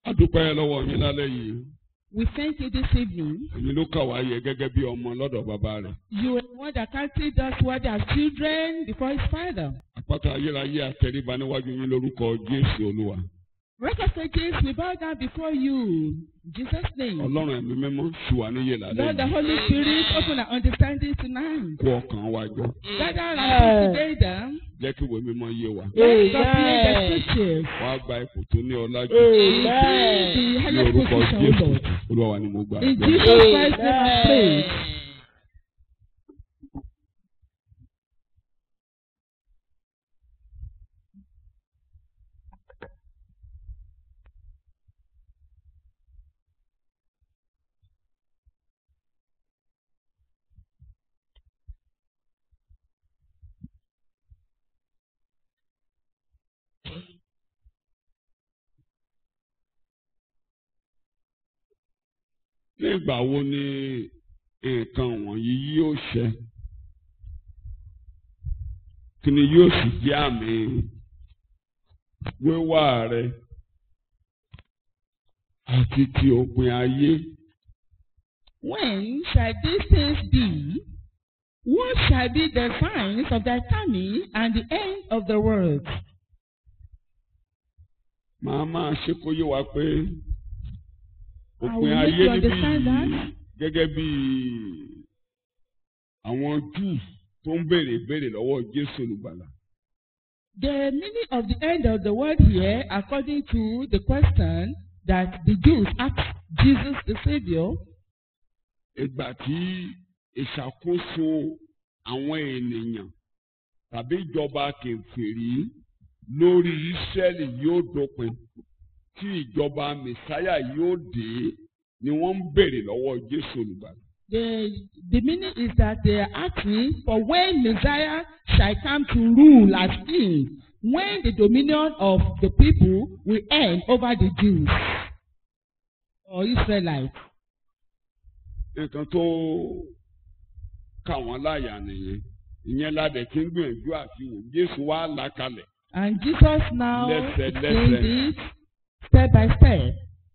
a dúpẹ́ lọ́wọ́ yín lálẹ́ yìí We thank you this evening. èmi ló kà wá yẹ gẹ́gẹ́ bí ọmọ lọ́dọ̀ bàbá rẹ̀ You are the one that counted us what as children before his father. àpáta ayérayé àtẹríba níwájú yín lórúkọ jésù olúwa Rock of ages, we bow down before you. In Jesus' name. ọlọ́run ẹ̀mí mímọ́ ṣì wà níyè lálẹ́ Lord, the yìí Holy Spirit, open our understanding tonight. kó ọkàn wa jọ Gather around together. jẹ́ kí ìwé mímọ́ yé wa Let's complete the scriptures. wàá gba ipò tó ní ọlá jù The ní highest orúkọ position, O jésù Lord. olúwa wa ni mo gbà In Jesus Christ's name I pray. ní ìgbà wo ni nǹkan wọ̀nyí yóò ṣẹ kí ni yóò sì jẹ́ àmì wíwá rẹ àti ti òpin ayé When shall these things be? What shall be the signs of thy coming and the end of the world? màá máa ṣe kó yé wa pé I òpin will make ayé you níbí understand that. yìí gẹ́gẹ́ bí àwọn Júù tó ń béèrè ìbéèrè lọ́wọ́ Jésù olùgbàlà. The meaning of the end of the world here, according to the question that the Jews asked Jesus the Savior, ìgbà tí ìṣàkóso àwọn ènìyàn tàbí ìjọba kèfèrí lórí Ísírẹ́lì yóò dópin tí ìjọba mẹsáyà yóò dé ni wọ́n ń béèrè lọ́wọ́ Jésù olùgbàlà. the, the meaning is that they are asking for when Messiah shall come to rule as king, when the dominion of the people will end over the Jews or Israelites. nǹkan tó kà wọ́n láyà nìyẹn ìyẹn ládẹ̀ tí ń gbìyànjú àti wò Jésù wá là kalẹ̀ And Jesus now Lẹ́sẹ̀, explains lẹ́sẹ̀. it step by step.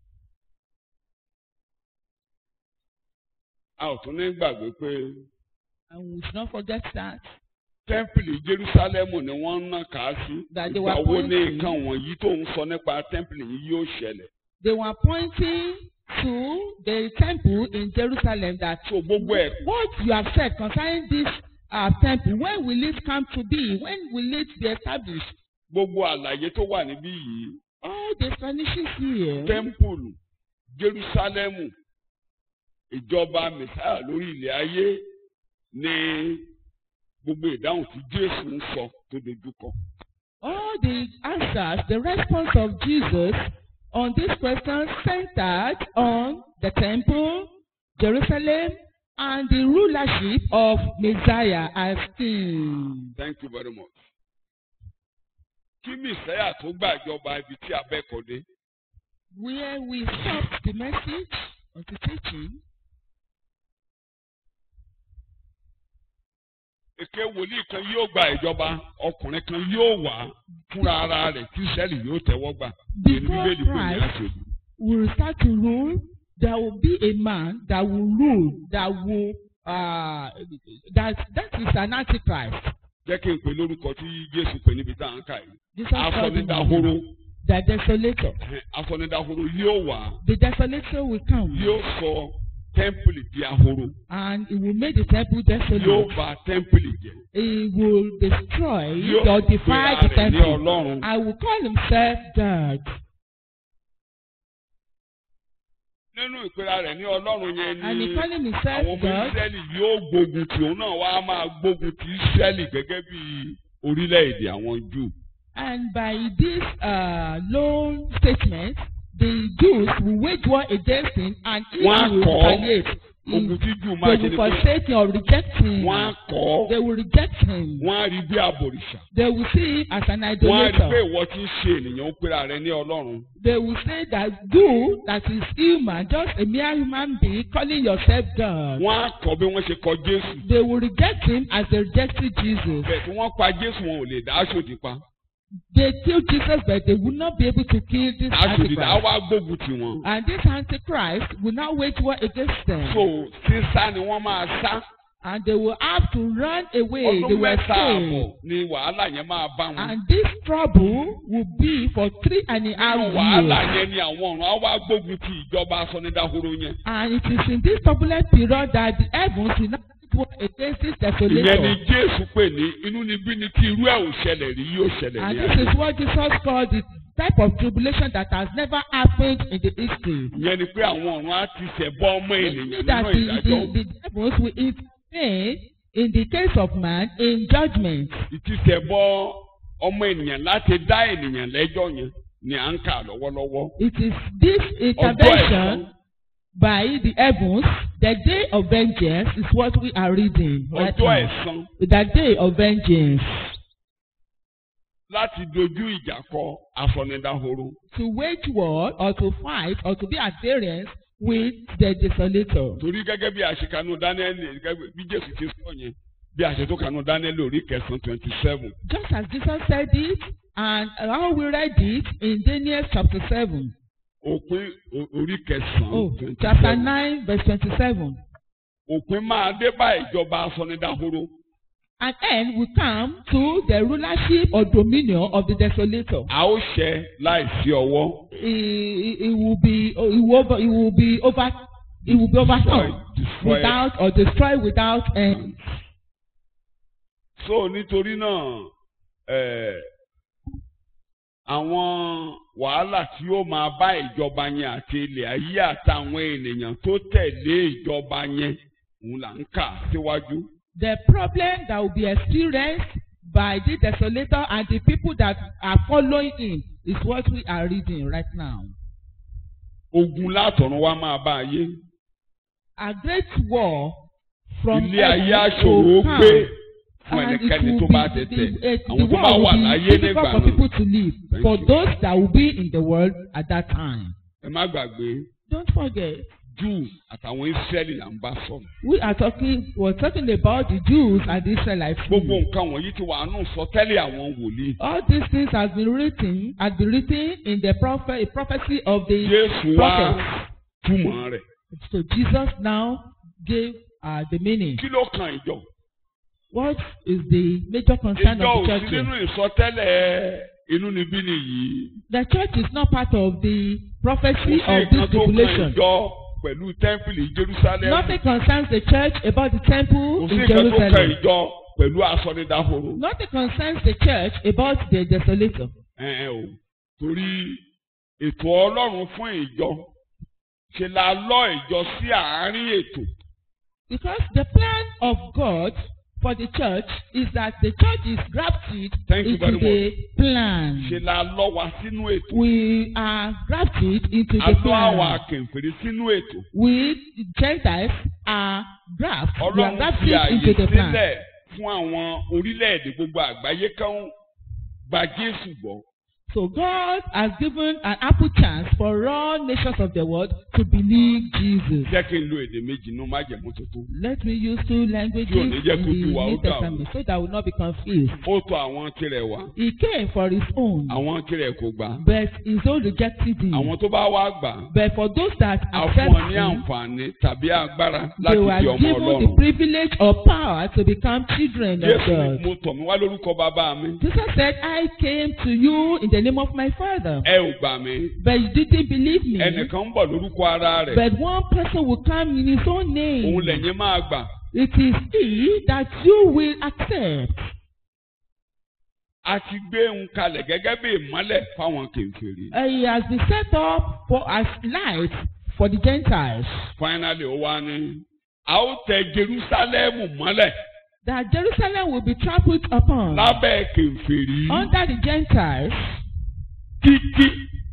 a ò tún ní gbàgbé pé And we should not forget that. tẹ́ḿpìlì Jerúsálẹ́mù ni wọ́n ń nà ká sí That they ìgbà were wo ni pointing- nǹkan wọ̀nyí tó ń sọ nípa tẹ́ḿpìlì yìí yóò ṣẹlẹ̀ They were pointing to the temple in Jerusalem that so gbogbo ẹ̀ what you have said concerning this uh, temple, when will it come to be? When will it be established? gbogbo àlàyé tó wà níbí yìí All the explanations here. tẹ́ḿpìlì Jerúsálẹ́mù ìjọba mẹsáyà lórí ilẹ̀ ayé ni gbogbo ìdáhùn tí Jésù ń sọ tó dojú kọ. All the answers, the response of Jesus on this question centered on the temple, Jerusalem, and the rulership of Messiah as king. Thank you very much. Kí Mèsáyà tó gbàjọba ibi tí abẹ́kọ̀dé? Where we stopped the message of the teaching, Èké wòlíì kan yóò gba ìjọba, ọkùnrin kan yóò wá fúnra ara rẹ̀ tí Ísírẹ́lì yóò tẹ́wọ́ gbà. Èyí ni before Bíbélì pè ní Christ àṣejù. will start to rule, there will be a man that will rule, that will, uh, that, that is an antichrist. Jẹ́ kí n pè lórúkọ tí Jésù pè níbi tá à ń kà yìí. Jesus called him Asọ̀nidahoro. the desolator. Asọ̀nidahoro yóò wá. The desolator will come Yóò sọ tẹ́ḿpìlì di ahoro. and he will make the temple Yóò desolate. bà tẹ́ḿpìlì jẹ́. He will destroy Yóò or defy pera the rẹ̀ ní temple. Ọlọ́run. I will call himself God. Nínú ìpera rẹ̀ ní Ọlọ́run yẹn And ni he calling àwọn himself ọmọ God. Ísírẹ́lì yóò gbógun tí òun náà wá máa gbógun ti Ísírẹ́lì gẹ́gẹ́ bí orílẹ̀-èdè àwọn Júù. And by this uh, loan statement, the Jews will wage war against him and he Wọ́n á will kọ́ retaliate. He- Ogun tí Júù máa They ṣe will ni pé forsake him or reject him. wọ́n á kọ́ They will reject him. wọ́n á rí bí àbòrìṣà. They will see him as an Wọ́n á rí pé idolater. ìwọ tí ń ṣe ènìyàn ń pera rẹ̀ ní Ọlọ́run. They will say that you, that is human, just a mere human being, calling yourself God. Wọ́n á kọ́ bí wọ́n ṣe kọ Jésù. They will reject him as they rejected Jesus. Bẹ́ẹ̀ tí wọ́n pa Jésù wọn ò lè dá aṣòdì pa. they killed Jesus, but they would not be able to kill this àtòdìdá á Antichrist. wá gbógun tì wọ́n. And this Antichrist will now wage war against them. so sísá ni wọ́n máa sá. And they will have to run away. They ọdún will mẹ́ta àbọ̀ escape. ni wàhálà yẹn máa bá wọn. And this trouble will be for three and a half nínú wàhálà years. yẹn ni àwọn ọ̀run á wá gbógun ti ìjọba asọ́nidahoro yẹn. And it is in this turbulent period that the heavens will not war against this ìyẹn ni desolator. jésù pè ní inú níbí ni tí irú ẹ̀ ò ṣẹlẹ̀ rí yóò ṣẹlẹ̀ And ní this ayé. is what Jesus called the type of tribulation that has never happened in the history. ìyẹn ni pé àwọn ọ̀run á ti ṣẹ̀bọ ọmọ It ènìyàn means that nínú the, ìdájọ́. the, the devils will intervene in the case of man in judgment. ìtìsẹ̀bọ ọmọ ènìyàn láti dá ènìyàn lẹ́jọ́ yẹn ni à ń kà lọ́wọ́lọ́wọ́. It is this intervention by the heavens, the day of vengeance is what we are reading right ọjọ́ now. ẹ̀san The day of vengeance. láti dojú ìjà kọ asọ̀nidahoro. To wage war or to fight or to be at variance with the desolator. torí gẹ́gẹ́ bí àṣekanu dánẹ́lì gẹ́gẹ́ bí jésù ti sọ yẹn bí àṣetòkanu dánẹ́lì orí kẹsàn-án twenty seven. Just as Jesus said it, and how we read it in Daniel chapter 7. òpin o- orí Oh, kẹsàn-án twenty chapter seven. 9, verse 27. òpin máa dé bá ìjọba asọ̀nidahoro. An end will come to the rulership or dominion of the desolator. a ó ṣẹ láìsí ọwọ́. It, it will be, it will, over, it will be over, it will be overcome Destroy- without or destroyed without end. so nítorí náà eh, àwọn wàhálà tí ó máa bá ìjọba yẹn àti ilẹ̀ ayé àtàwọn ènìyàn tó tẹ̀lé ìjọba yẹn òun là ń kà síwájú. The problem that will be experienced by the desolator and the people that are following him is what we are reading right now. ogun látọ̀run wá máa bá ayé. A great war from ilé ayé heaven aṣòro will gbé come. fún And it ẹnikẹ́ni will tó be bá the, tẹ̀tẹ̀. the, àwọn the tó bá war wà will láyé be nígbà difficult for náà. people to live. Thank For you. those that will be in the world at that time. ẹ má gbàgbé Don't forget, júù àtàwọn israẹli là ń bá sọ̀rọ̀. we are talking, we're talking about the Jews and the Israelites. gbogbo nǹkan wọ̀nyí ti wà nù sọtẹ́lẹ̀ àwọn wòlíì. All these things has been written, has been written in the prophet, a prophecy of the jésù wá prophets. túmọ̀ rẹ̀. So Jesus now gave uh, the meaning. kí ló kan ìjọ. What is the major concern ìjọ of the ò sí church? nínú here? ìsọtẹ́lẹ̀ inú níbí nìyí. The church is not part of the kò prophecy sí of nǹkan this tó kan tribulation. ìjọ pẹ̀lú tẹ́ḿpìlì jerusalem. Nothing concerns the church about the kò temple sí in nǹkan tó kan Jerusalem. ìjọ pẹ̀lú asọ̀nidàhoro. Nothing concerns the church about the desolator. ẹ ẹ o torí ètò ọlọ́run fún ìjọ ṣe la lọ ìjọ sí àárín ètò. Because the plan of God for the church is that the church is grafted Thank you into very the plan. ṣe la lọ wa sínú ètò. We are grafted into a the lọ àwọn plan. akẹ̀ǹfẹ̀rẹ̀ sínú ètò. We Gentiles are grafted. We are ọlọ́run fi grafted àyè into the plan. sílẹ̀ fún àwọn orílẹ̀-èdè gbogbo àgbáyé kan gba jésù gbọ́. So God has given an ample chance for all nations of the world to believe Jesus. jẹ́ kí n lo èdè méjì nínú májẹ̀mú tuntun. Let me use two languages Tí ò in ní jẹ́ the kó tú wa ó New dà o. Testament so that we will not be confused. ó tọ̀ àwọn tirẹ̀ wá He came for his own, àwọn tirẹ̀ kò gbà. but his own rejected him. àwọn tó bá wá gbà But for those that á accept fún ọ ní him, àǹfààní tàbí agbára they láti di were ọmọ given the ọlọ́run. privilege or power to become children of jésù God. ni mo tọ̀ mí wá lórúkọ bàbá mi. Jesus said, I came to you in the name of my Father. ẹ ò gbà mí. But you didn't believe me. ẹnìkan ń bọ̀ lórúkọ ara rẹ̀. But one person will come in his own òun name. lẹ́yìn máa gbà. It is he that you will accept. a ti gbé ń kalẹ̀ gẹ́gẹ́ bí ìmọ́lẹ̀ fáwọn kèfèrí. Uh, He has been set up for as light for the Gentiles. finally ó wá ní. a ó tẹ jerusalem mọ́lẹ̀ That Jerusalem will be trampled upon lábẹ́ kèfèrí under the Gentiles títí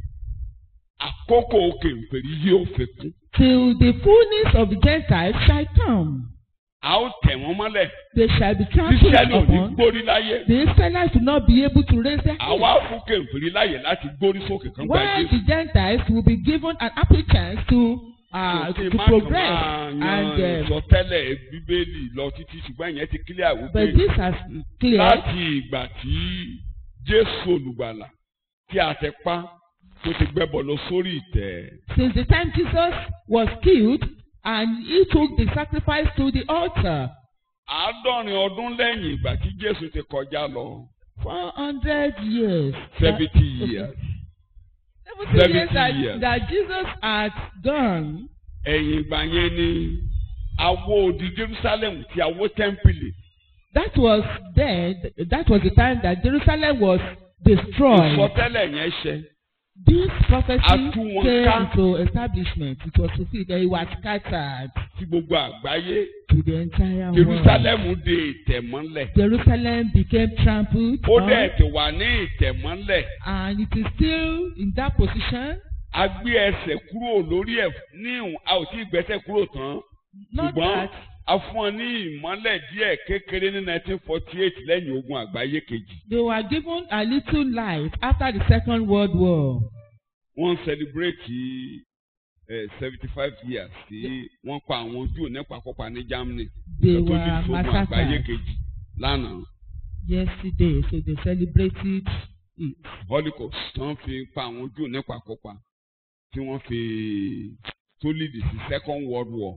àkókò kèfèrí yóò fi kún. till the fullness of the Gentiles shall come. a ó tẹ̀ wọ́n mọ́lẹ̀. They shall be trampled Israẹli ò ní upon. gbórí láyé. The Israelites will not be able to raise their àwa heads. fún kèfèrí láyè láti gbórí sókè kan gba While Jésù. the Gentiles will be given an ample chance to uh, Kí to má kàn progress máa yan and uh, ìsọtẹ́lẹ̀ bíbélì lọ títí ṣùgbọ́n ìyẹn ti kílẹ̀ but àwùjọ this has clear láti ìgbà tí Jésù olùgbàlà tí a ti pa tó ti gbẹ́bọ lọ sórí ìtẹ́. Since the time Jesus was killed and he took the sacrifice to the altar, àádọ́rin ọdún lẹ́yìn ìgbà tí Jésù ti kọjá lọ. 400 years. seventy That- years. Seventy years 70 that, years. that Jesus had gone. ẹ̀yìn ìgbà yẹn ni awó odi Jerusalem ti awó tẹ́ḿpìlì. That was then, that was the time that Jerusalem was destroyed. ìsọtẹ́lẹ̀ yẹn ṣẹ. This prophecy A tú wọn came ká. into establishment. It was fulfilled. It was scattered sí gbogbo àgbáyé. to the entire world. Jerusalem de ìtẹ̀mọ́lẹ̀. Jerusalem became trampled ó on, dẹ̀ ti wà ní ìtẹ̀mọ́lẹ̀. and it is still in that position. a gbé ẹsẹ̀ kúrò lórí ẹ̀ ní ìhùn a ò tí ì gbẹ́sẹ̀ kúrò tán. Not ṣùgbọ́n that a fún ọ ní ìmọ́lẹ̀ díẹ̀ kékeré ní 1948 lẹ́yìn ogun àgbáyé kejì. they were given a little light after the Second World War. wọ́n ń sẹlẹ̀bírẹ́tì seventy five years tí wọ́n pa àwọn Júù nípa kópa ní Germany. They Ìgbà tó were di sógun àgbáyé massacred kejì lánàá. yesterday, so they celebrated it. Holocaust tó ń fi pa àwọn Júù nípa kópa tí wọ́n fi tó lead sí Second World War.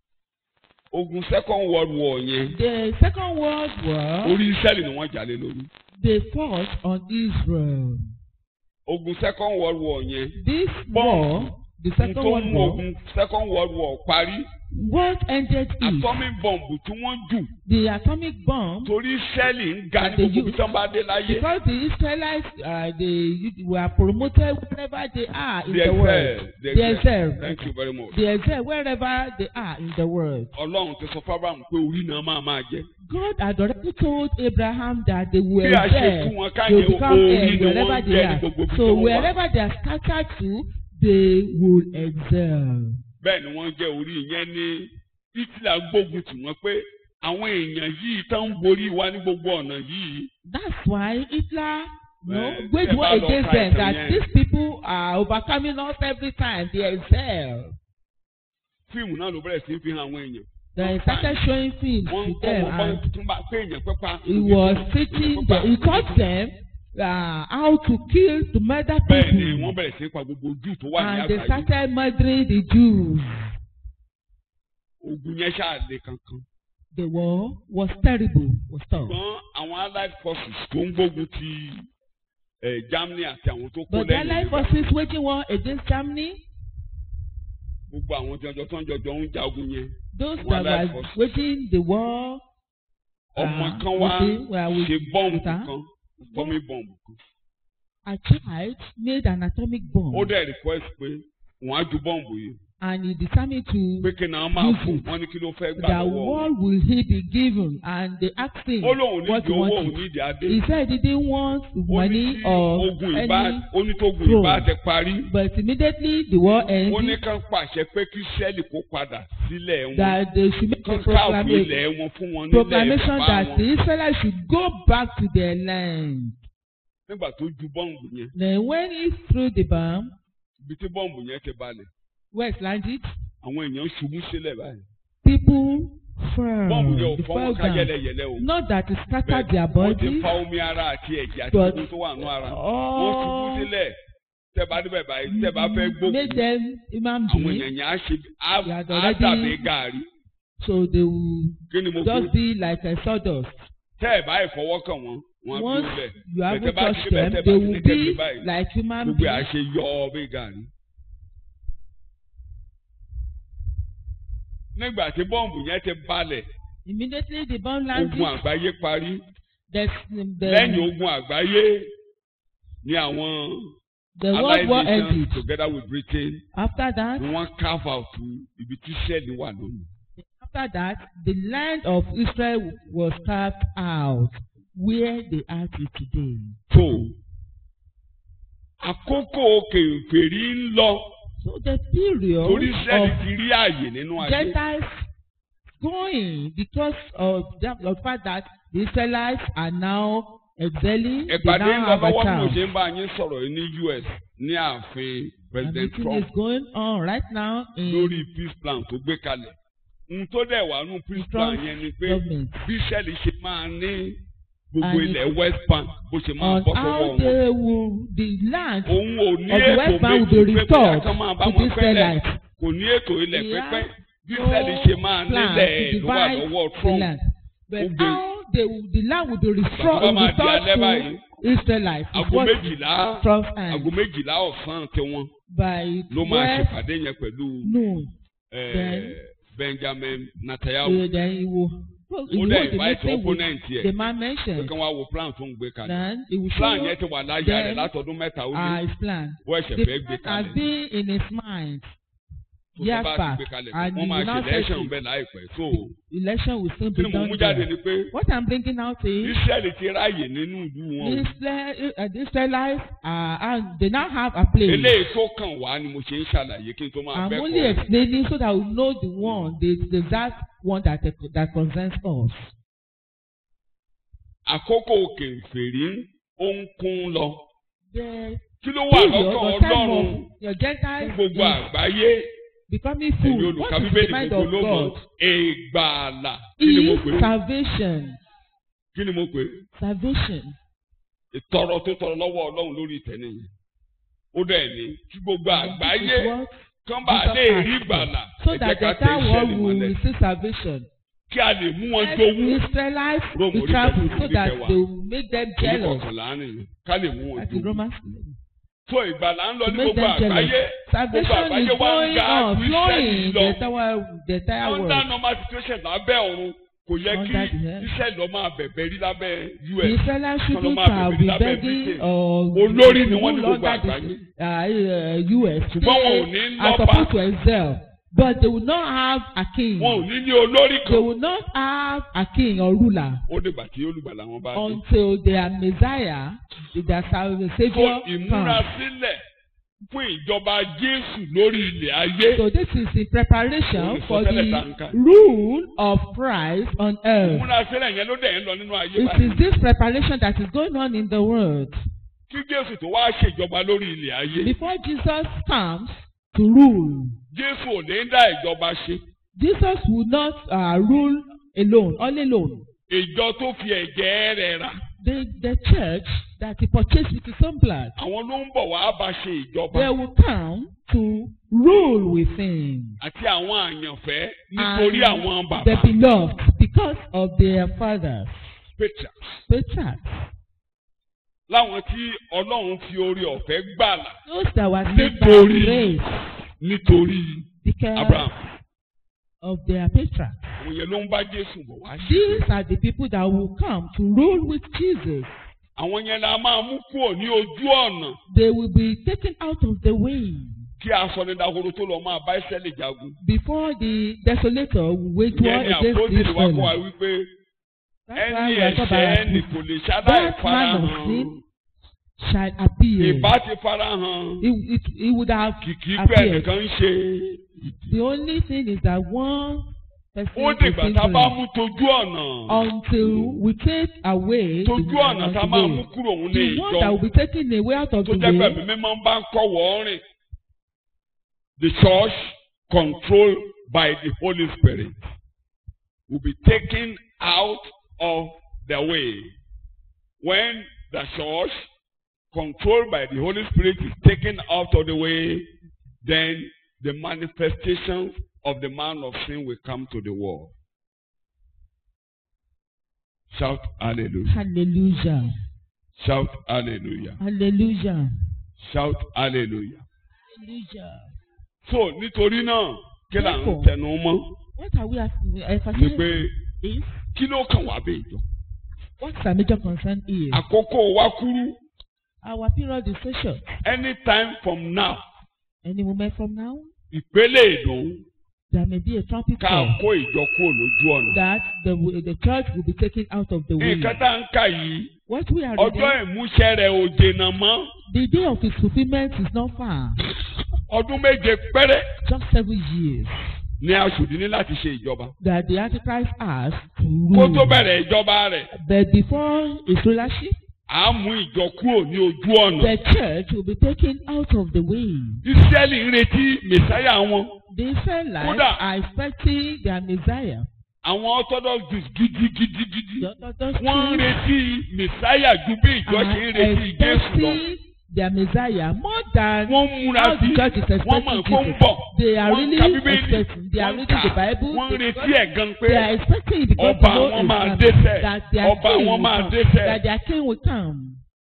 Ogun Second World War yẹn The Second World War, orí Ísírẹ́lì ni wọ́n jà lé lórí. they fought on Israel. Ogun Second World War yẹn This Bomb. war, the n Second tó World mú War, ogun Second World War parí what ended it? atomic bomb tí wọ́n jù The atomic bomb, torí Ísírẹ́lì ń ga ní They gbogbo use- ibi tí wọ́n bá dé láyé. because the Israelites, uh, they were promoted wherever they are in They the world. excel. They They excel. excel. Thank you very much. They excel wherever they are in the world. Ọlọ́run ti sọ fábàmù pé orí náà máa máa jẹ́. God had already told Abraham that they will Bí a ṣe excel. fún wọn They will káyé become orí heirs ni wherever wọ́n they jẹ́ ní are. gbogbo ibi tí So wọ́n wà. wherever they are scattered to, they will excel. Bẹ́ẹ̀ ni wọ́n jẹ́ orí yẹn ní Hitler gbógun tì wọ́n pé àwọn èèyàn yìí tán ń borí wa ní gbogbo ọ̀nà yìí. That's why Hitler no, Eh, wage ẹ war bá lọ against ka them ìtàn that yẹn. these people are overcoming us every time. They excel. Fíìmù náà ló bẹ̀rẹ̀ sí fi hàn àwọn èèyàn. They started showing films Wọ́n ń to kọ́ them wọn bá and tún bá pé èèyàn pẹ́pà. he was teaching them, he taught them uh, how to kill, to murder Bẹ́ẹ̀ ni people. wọ́n bẹ̀rẹ̀ sí pa gbogbo Júù tó wà ní And they àgbáyé. started murdering the Jews. Ogun yẹn ṣáà le kankan. The war was terrible, was tough. ṣùgbọ́n àwọn allied forces tó ń gbógun ti eh, Germany àti àwọn tó kó But the lẹ́yìn Allied nígbà forces waging war against Germany, gbogbo àwọn jọjọ tó ń jọjọ ń jagun yẹn those Àwọn that Allied were forces. waging the war, ọmọ Ah, kan wá okay, well, we- ṣe bọ́ǹbù with her. kan atomic bọ́ǹbù kan a child made an atomic bomb ó dẹ̀ request pé wọ́n á ju bọ́ǹbù yìí and he determined to pé kí náà máa Use fún it. wọn ní kí ló fẹ́ gbà that lọ́wọ́ wọn. what will he be given and they asked him ó lóun what nídìí he owó òun wanted. nídìí adé He said he didn't want ó ní money tí or ogun ìbá any ó ní tó ogun throne. ìbá ti parí but immediately the war ó ní ended kán pàṣẹ pé kí sẹ́ẹ̀lì kó padà sílẹ̀ wọn that they should make a kán káàbù proclamation, ilẹ̀ wọn fún wọn nílẹ̀ proclamation bàbá that wọn. the Israelites should go back to their land. nígbà tó ju bọ́ǹbù yẹn Then when he threw the bomb, ibi tí bọ́ǹbù yẹn ti balẹ̀ where it landed, àwọn èèyàn ṣubú sílẹ̀ báyìí. people fell. bọ́ǹbù yẹn ò They fọ́ fell wọn ká down. yẹlẹyẹlẹ o. Not that it scattered their wọ́n ti bodies, fa omi ara àti ẹ̀jẹ̀ àti but gbogbo tó wà nù ara. wọ́n ṣubú all sílẹ̀ tẹ́ bá débẹ̀ báyìí tẹ́ bá fẹ́ gbógun made them human àwọn beings, èèyàn yẹn á ṣe á They had á already- dàbí gàárì. so they will kí ni mo just fi be like a sawdust. tẹ́ ẹ̀ báyìí fọwọ́ kàn wọ́n wọ́n á Once dúró lẹ̀. you haven't Tẹ́ bá ti touched débẹ̀ them, tẹ́ bá they ti ní will kẹ́mi be báyìí like human gbogbo ẹ̀ á beings. ṣe yọ ọ bí gàárì. nígbà tí bọ́ǹbù yẹn ti balẹ̀ Immediately the bomb ogun landed, àgbáyé parí. the, lẹ́yìn the, ogun àgbáyé ni àwọn the world war allied nations ended. together with Britain After that, ni wọ́n carve out ibi tí sẹ́ẹ̀lì wà lónìí. after that, the land of Israel was carved out where they are till today. tó àkókò kèfèrí ń lọ So the period torí sẹ́ẹ̀lì of ti rí àyè nínú ayé. Gentiles going because of the, of the fact that the Israelites are now excelling. They ìpàdé ń now lọ have a lọ́wọ́ bí mo chance. ṣe ń bá yín sọ̀rọ̀ yìí ní US ní ààfin And President meeting Trump is going on right now in lórí peace plan tó gbé kalẹ̀. ohun tó dẹ̀ wà nù peace plan Trump's yẹn ni pé government. bí sẹ́ẹ̀lì ṣe máa ní gbogbo And ilẹ̀ west bank bó ṣe máa on bọ́ sọ́wọ́ how wọn. they will the land òun ò ní of the ètò West Bank méjì will be pé bóyá restored kán máa bá to wọn the pẹ́lẹ̀ Israelites. kò ní ètò ilẹ̀ He pípẹ́ has bí no sẹ́ẹ̀lì ṣe máa plan nílẹ̀ to ló wà divide lọ́wọ́ the Trump land. But Ó gbé. how they will, the land will be Bàbá restored, máa di alẹ́ restored báyìí to Israelites. is aago what méjìlá Trump's aago hand méjìlá ọ̀sán tiwọn by ló máa twelve ṣèpàdé yẹn pẹ̀lú noon. eh, Then- Benjamin Netanyahu Uh, then he will. Well, ó he dẹ̀ will the invite meeting with opponent the yẹ man pé mentioned. kí wọ́n á wo plan tó ń gbé kalẹ̀ Then he will plan show yẹn ti wà láyà then, rẹ̀ látọdún mẹ́ta ó uh, ní his plan. bó ẹ̀ṣẹ̀ The fẹ́ gbé plan has kalẹ̀ been in his mind. tó years bá ti back, gbé kalẹ̀ and wọ́n he máa will ṣe now election take it. bẹ́ẹ̀ láìpẹ́ so Election will soon kí be ni mo done mú jáde there. ni pé What I'm bringing out is Israẹli ti ráàyè nínú ìlú wọn o. Israel, uh, the Israelites are, and they now have a place. eléyìí tó kàn wá ni mo ṣe ń ṣàlàyé kí n tó máa I'm bẹ́ẹ̀ only kọ́ explaining so that we know the one, the, the that one that that concerns us. àkókò kèfèrí ó ń kún lọ The kí ló wà period lọ́kàn or time Ọlọ́run of your fún Gentiles gbogbo is àgbáyé becoming èyí full. olùkà What is bíbélì the mind gbogbo of ló mọ̀ God? ìgbàlà kí ni mo pè Is é salvation. kí ni mo pè é Salvation. ìtọrọ tó tọrọ lọ́wọ́ Ọlọ́run lórí ìtẹ́ nìyẹn ó dẹ̀ ní kí gbogbo àgbáyé This is what kán bá Jesus lè asked rí for. ìgbàlà So ẹ jẹ́ that ká the tẹ entire iṣẹ́ world lè will mọ́lẹ̀ receive salvation. kí a lè mú wọn Let jowú Israelites Rome be orí travel kẹfì so orí that kẹwàá. they will make them orí jealous. kọkànlá nìyẹn ká lè mú wọn That is jowú. Romans. tó ìgbàlà ń lọ To ní make gbogbo them jealous. àgbáyé gbogbo Salvation àgbáyé is wá ń going ga on, ju flowing Ísírẹ́lì in lọ. the entire, the entire under world. normal situation lábẹ́ ọ̀run kò yẹ kí Under the head. Ísírẹ́lì lọ máa bẹ̀bẹ̀ rí lábẹ́ The US. Israelites shouldn't máa have bẹ̀bẹ̀ been lábẹ́ begging Britain. or Olórí ni wọ́n ní rule gbogbo under the, àgbáyé. uh, uh, US. Ṣùgbọ́n wọn ò ní They are lọ́ba. supposed to excel, but they will not have a king. wọn ò ní ní olórí They kan. will not have a king or ruler ó dìgbà tí olùgbàlà wọn bá dé. until their Messiah, their sa- so Savior ìmúra comes. sílẹ̀ fún ìjọba Jésù lórí ilẹ̀ ayé. So this is in preparation Olùsọ for tẹ́lẹ̀ the tàǹkà. rule of Christ on earth. ìmúra sílẹ̀ yẹn ló dẹ̀ ń lọ nínú ayé It báyìí. is this preparation that is going on in the world. kí Jésù tó wá ṣèjọba lórí ilẹ̀ ayé. Before Jesus comes to rule, Jésù ò ní dá ìjọba ṣe. Jesus will not uh, rule alone, all alone. ìjọ tó fi ẹ̀jẹ̀ rẹ̀ rà. The, the church that he purchased with his own blood, àwọn ló ń bọ̀ wá bá ṣe ìjọba. they will come to rule with him. àti àwọn àyànfẹ́ nítorí And àwọn The bàbá. beloved, because of their fathers. Peter Peter, láwọn tí Ọlọ́run fi orí ọ̀fẹ́ gbàlà those that were saved by Nítorí- grace, nítorí because Abraham. of their patriarchs. àwọn yẹn ló ń bá Jésù bọ̀ wá ṣe. These are the people that will come to rule with Jesus. àwọn yẹn la máa mú kúrò ní ojú ọ̀nà They will be taken out of the way kí asọ̀nìdàhoro tó lọ máa bá Ísírẹ́lì jagun. before the desolator will wage war ìyẹn ni against àpótí wa kó wa Israel. wípé That's ẹni why we are talking ẹ̀ṣẹ̀ about ẹni this. kò lè ṣaláì That man of farahàn. sin shall appear. ìbá ti farahàn. It, it, it would have kìkì pé appeared. ẹnìkan ń ṣe. The only thing is that one person ó is dìgbà tá a bá sinful mú tojú ọ̀nà. until we take away the, tójú ọ̀nà tá a máa mú way. kúrò òun ní the one that ìjọ will be taken away out of tó the jẹ́ pé way ẹ̀mí mímọ́ bá ń kọ́ wọ́n rìn. The church controlled by the Holy Spirit will be taken out of the way. When the church controlled by the Holy Spirit is taken out of the way, then the manifestations of the man of sin will come to the world. Shout hallelujah. hallelujah Shout hallelujah. hallelujah Shout hallelujah. hallelujah. So nítorí náà kí là ń Therefore, tẹnu mọ́ What are we ni emphasizing pé is kí ló kàn wá bẹ́ẹ̀ jọ. what's our major concern is Àkókò wa kúrú our period is so short. anytime from now Any moment from now, ìpele ìdùn there may be a trumpet ká call kó ìjọ kúrò lójú ọ̀nà. that the the church will be taken out of the way. Nǹkan tá à ń kà yìí What we are ọjọ́ reading, ìmúṣẹ rẹ̀ ò dènà mọ́ the day of its fulfillment is not far. ọdún méje péré Just seven years ni aṣòdì ní láti ṣe ìjọba. that the Antichrist has to Kó tó rule. bẹ̀rẹ̀ ìjọba rẹ̀ But before his rulership, à á mú ìjọ kúrò ní ojú ọ̀nà. the church will be taken out of the way. Ísírẹ́lì ń retí mẹ̀sáyà wọn. The Israelites Kódà- are expecting their Messiah. àwọn orthodox jews gidigidigidi The Orthodox wọ́n ń Jews retí messiah ju bí ìjọ ṣe ń are retí jésù lọ expecting their Messiah more than wọ́n ń múra how sí the church is wọ́n mọ̀ expecting kó ń Jesus. bọ̀ They are wọ́n ń really ka bíbélì expecting. They are wọ́n ń reading the kà Bible. wọ́n ń because retí ẹ̀ gan pé They are expecting the God ọba to know wọn is máa coming, dẹ́ṣẹ̀ that their ọba king wọn will máa come, dẹ́ṣẹ̀ that their king will come.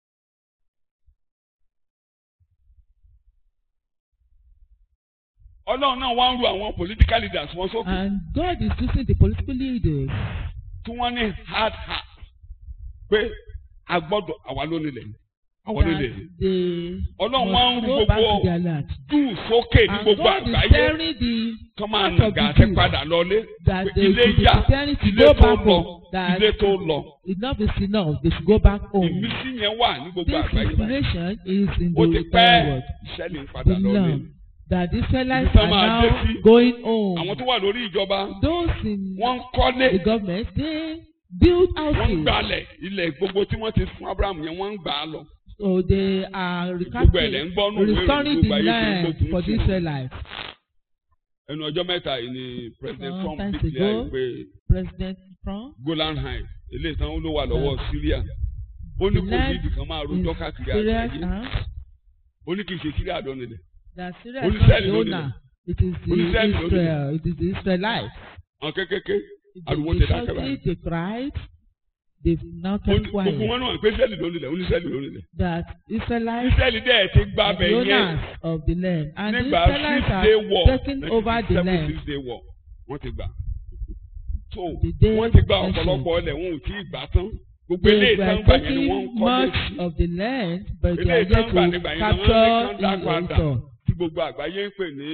ọlọ́run náà wá ń ru àwọn political leaders wọn sókè And God is using the political leaders tí wọ́n ní hard heart pé a gbọ́dọ̀ àwa ló nílẹ̀ àwa ló that nílẹ̀ they ọlọ́run wá ń must ru go back to gbogbo their land. júù sókè ní And gbogbo God is àgbáyé telling the kọ́ máa heart of nàgà the àti Jews padà lọlé that pé they ilé should be yá preparing to ilé go tó back lọ home. That ilé tó lọ enough is enough. They should go back home. ìmísí yẹn wà ní gbogbo This àgbáyé báyìí inspiration is in ó the ti entire pẹ́ world. ìṣẹ̀lẹ̀ ń padà The lọlé love that the Israelites Ibi tán are máa dé now sí. going àwọn home. tó wà lórí ìjọba Those in wọ́n ń kọ́lé the government, they build wọ́n ń houses. gbalẹ̀ ilẹ̀ gbogbo tí wọ́n ti fún Abraham yẹn wọ́n ń gbà á lọ So they are gbogbo ẹ̀ lẹ́ ń recapturing, gbọ́ nù wẹ́rẹ́ restoring gbogbo the ayé tó ń land gbógun for sí the wọn. Israelites. ẹnu ọjọ́ mẹ́ta yìí ni president Trump Sometimes declare ago, pé President Trump Golan Heights ilé ìtàn ló wà lọ́wọ́ Syria ó ní kò ní ibì kan máa rojọ́ is káàkiri serious àgbáyé now. ó ní kì í ṣe Syria àdánilẹ̀ That Syria Only is not Israel the ló ní owner. It is the Only Israel ló ní Israel. It is the Israelites. àwọn kékèké They ariwo they ti dákẹ́ shouted, báyìí they cried, they've now Ó ní- kept gbogbo quiet. wọn náà pé Israeli ló nílẹ̀ ó ní Israeli ló nílẹ̀ That Israelites Israeli dẹ̀ ti gba are abẹ the yẹn owners of the land. And the nígbà Israelites six day are war taking over the seven land. six day war wọ́n ti gbà so The day wọ́n ti gba mentioned. ọ̀pọ̀lọpọ̀ ilẹ̀ wọn ò tí ì gbà tán gbogbo They ilé ìtàn were gbà yẹn ni wọ́n ń taking kọ́ much lé sí of the land, but they ilé are ìtàn yet gbà to nígbà yẹn ni wọ́n ní capture kán dá in padà return. tí gbogbo àgbáyé ń pè ní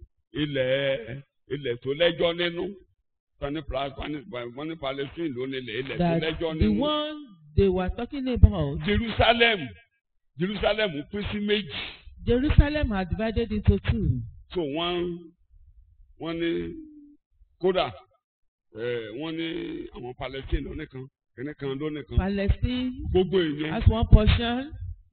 ilẹ̀ ilẹ̀ tó lẹ́jọ́ nínú wọ́n ní Pla- wọ́n ní Palestine ló nílẹ̀ ilẹ̀ tó That lẹ́jọ́ the nínú one they were talking about, Jerusalem Jerusalem pín sí méjì Jerusalem are divided into two. so wọ́n wọ́n ní kódà eh, wọ́n ní àwọn Palestine lónìkan kìnìkan lónìkan Palestine gbogbo ìyẹn has one portion,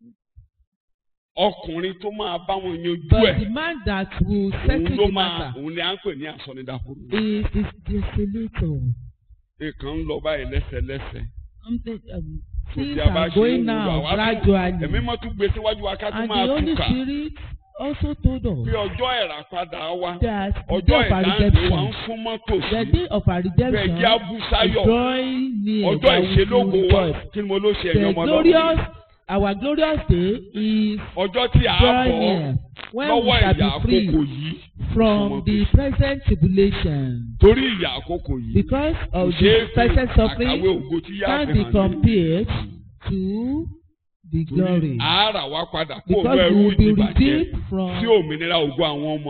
ọkùnrin tó máa bá wọn yanjú but ẹ̀ the man that will òun settle ló the máa matter òun ni à ń pè ní àsọnídàkúrú is is desolator. nǹkan ń lọ báyìí lẹ́sẹ̀lẹ́sẹ̀ Something um, kò things tí a bá are ṣe going ń wúlò now àwa tó gradually, ẹ̀mí mọ́ tún gbé síwájú wa ká tún and the máa Holy túkà Spirit also told pé us ọjọ́ ìràpadà wa that the ọjọ́ day of our ìdáǹdè wa ń redemption, fún mọ́tò the sí day of our bẹ́ẹ̀ redemption jẹ́ is abúsáyọ̀ drawing near. ọjọ́ that we ìṣelógo will wa rejoice. kí ni mo ló ṣe ẹ̀yìn The ọmọ glorious, lọ́wọ́ our glorious day is ọjọ́ tí a drawing bọ̀ near when we lọ́wọ́ shall ìyà be free àkókò yìí from the present tribulation. torí ìyà àkókò yìí Because kò of ṣeé the fi present àkàwé suffering ògo tí yá can't fi be hàn ní. compared to the glory. torí àárà wa padà kó Because òun we ẹrú will be ìdìbàjẹ́ redeemed sí from òmìnira ògo àwọn ọmọ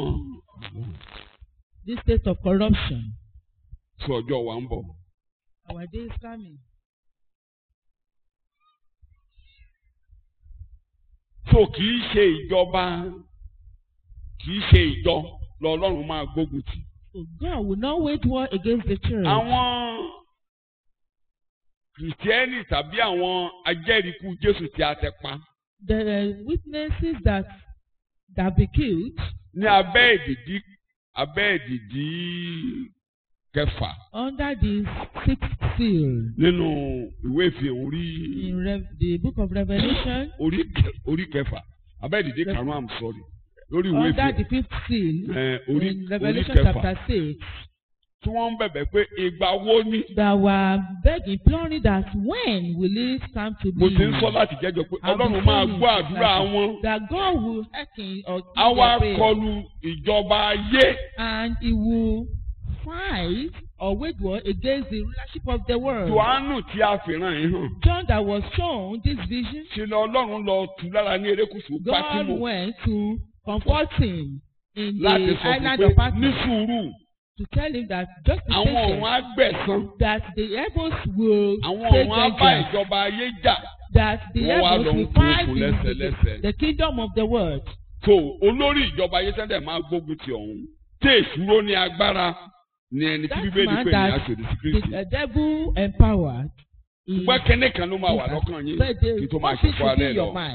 this state of corruption. tí ọjọ́ wa ń bọ̀. Our day is coming. so kì í ṣe ìjọba kì í ṣe ìjọ lọ́lọ́run máa gbógun tì. So God will not wage war against the church. àwọn kìrìtẹ́nì tàbí àwọn ajẹ́rìíkú Jésù tí a tẹ pa The witnesses that that be killed ní abẹ́ ìdìdí abẹ́ ìdìdí kẹfà under the sixth seal nínú ìwé ìfihàn orí in Rev- the book of Revelation, orí kẹ- orí kẹfà abẹ́ ìdìdí karùn-ún I'm sorry lórí ìwé under ìfihàn the fifth seal ẹ, orí in orí Revelation kẹfà chapter six, tí wọ́n ń bẹ̀bẹ̀ pé ìgbà wo ni that were begging, imploring that when will it come to mo be? ti ń sọ láti jẹ́jọ́ pé I've been Ọlọ́run máa saying gbọ́ it àdúrà like wọn That God will hearken or á hear wá their prayer, kọlu ìjọba ayé and He will fight or wage war against the rulership of the world. Jòhánù tí a fi ràn yín hàn John that was shown this vision, ṣe lọ Ọlọ́run lọ tù lára ní erékùṣù God Pátímò went to comfort him in láti the sọ fún island pé of ní Patmos sùúrù to tell him that just be àwọn patient, ọ̀run á gbẹ̀san that the heavens will àwọn take ọ̀run á bá vengeance, ìjọba ayé jà that the wọ́n wá heavens lọ ń will kó fight kù the, lẹ́sẹ̀lẹ́sẹ̀. the kingdom of the world. tó olórí ìjọba ayé tẹ́lẹ̀ máa gbógun ti ọ̀hún tí èṣúró ní agbára ni ẹni tí That bíbélì man pè ní that aṣòdì sí The Kristi uh, devil empowered. is- ṣùgbọ́n kẹ́nẹ́ kan ló máa wà lọ́kàn yín But the kí tó máa one ṣe thing fún should be alẹ́ in lọ your mind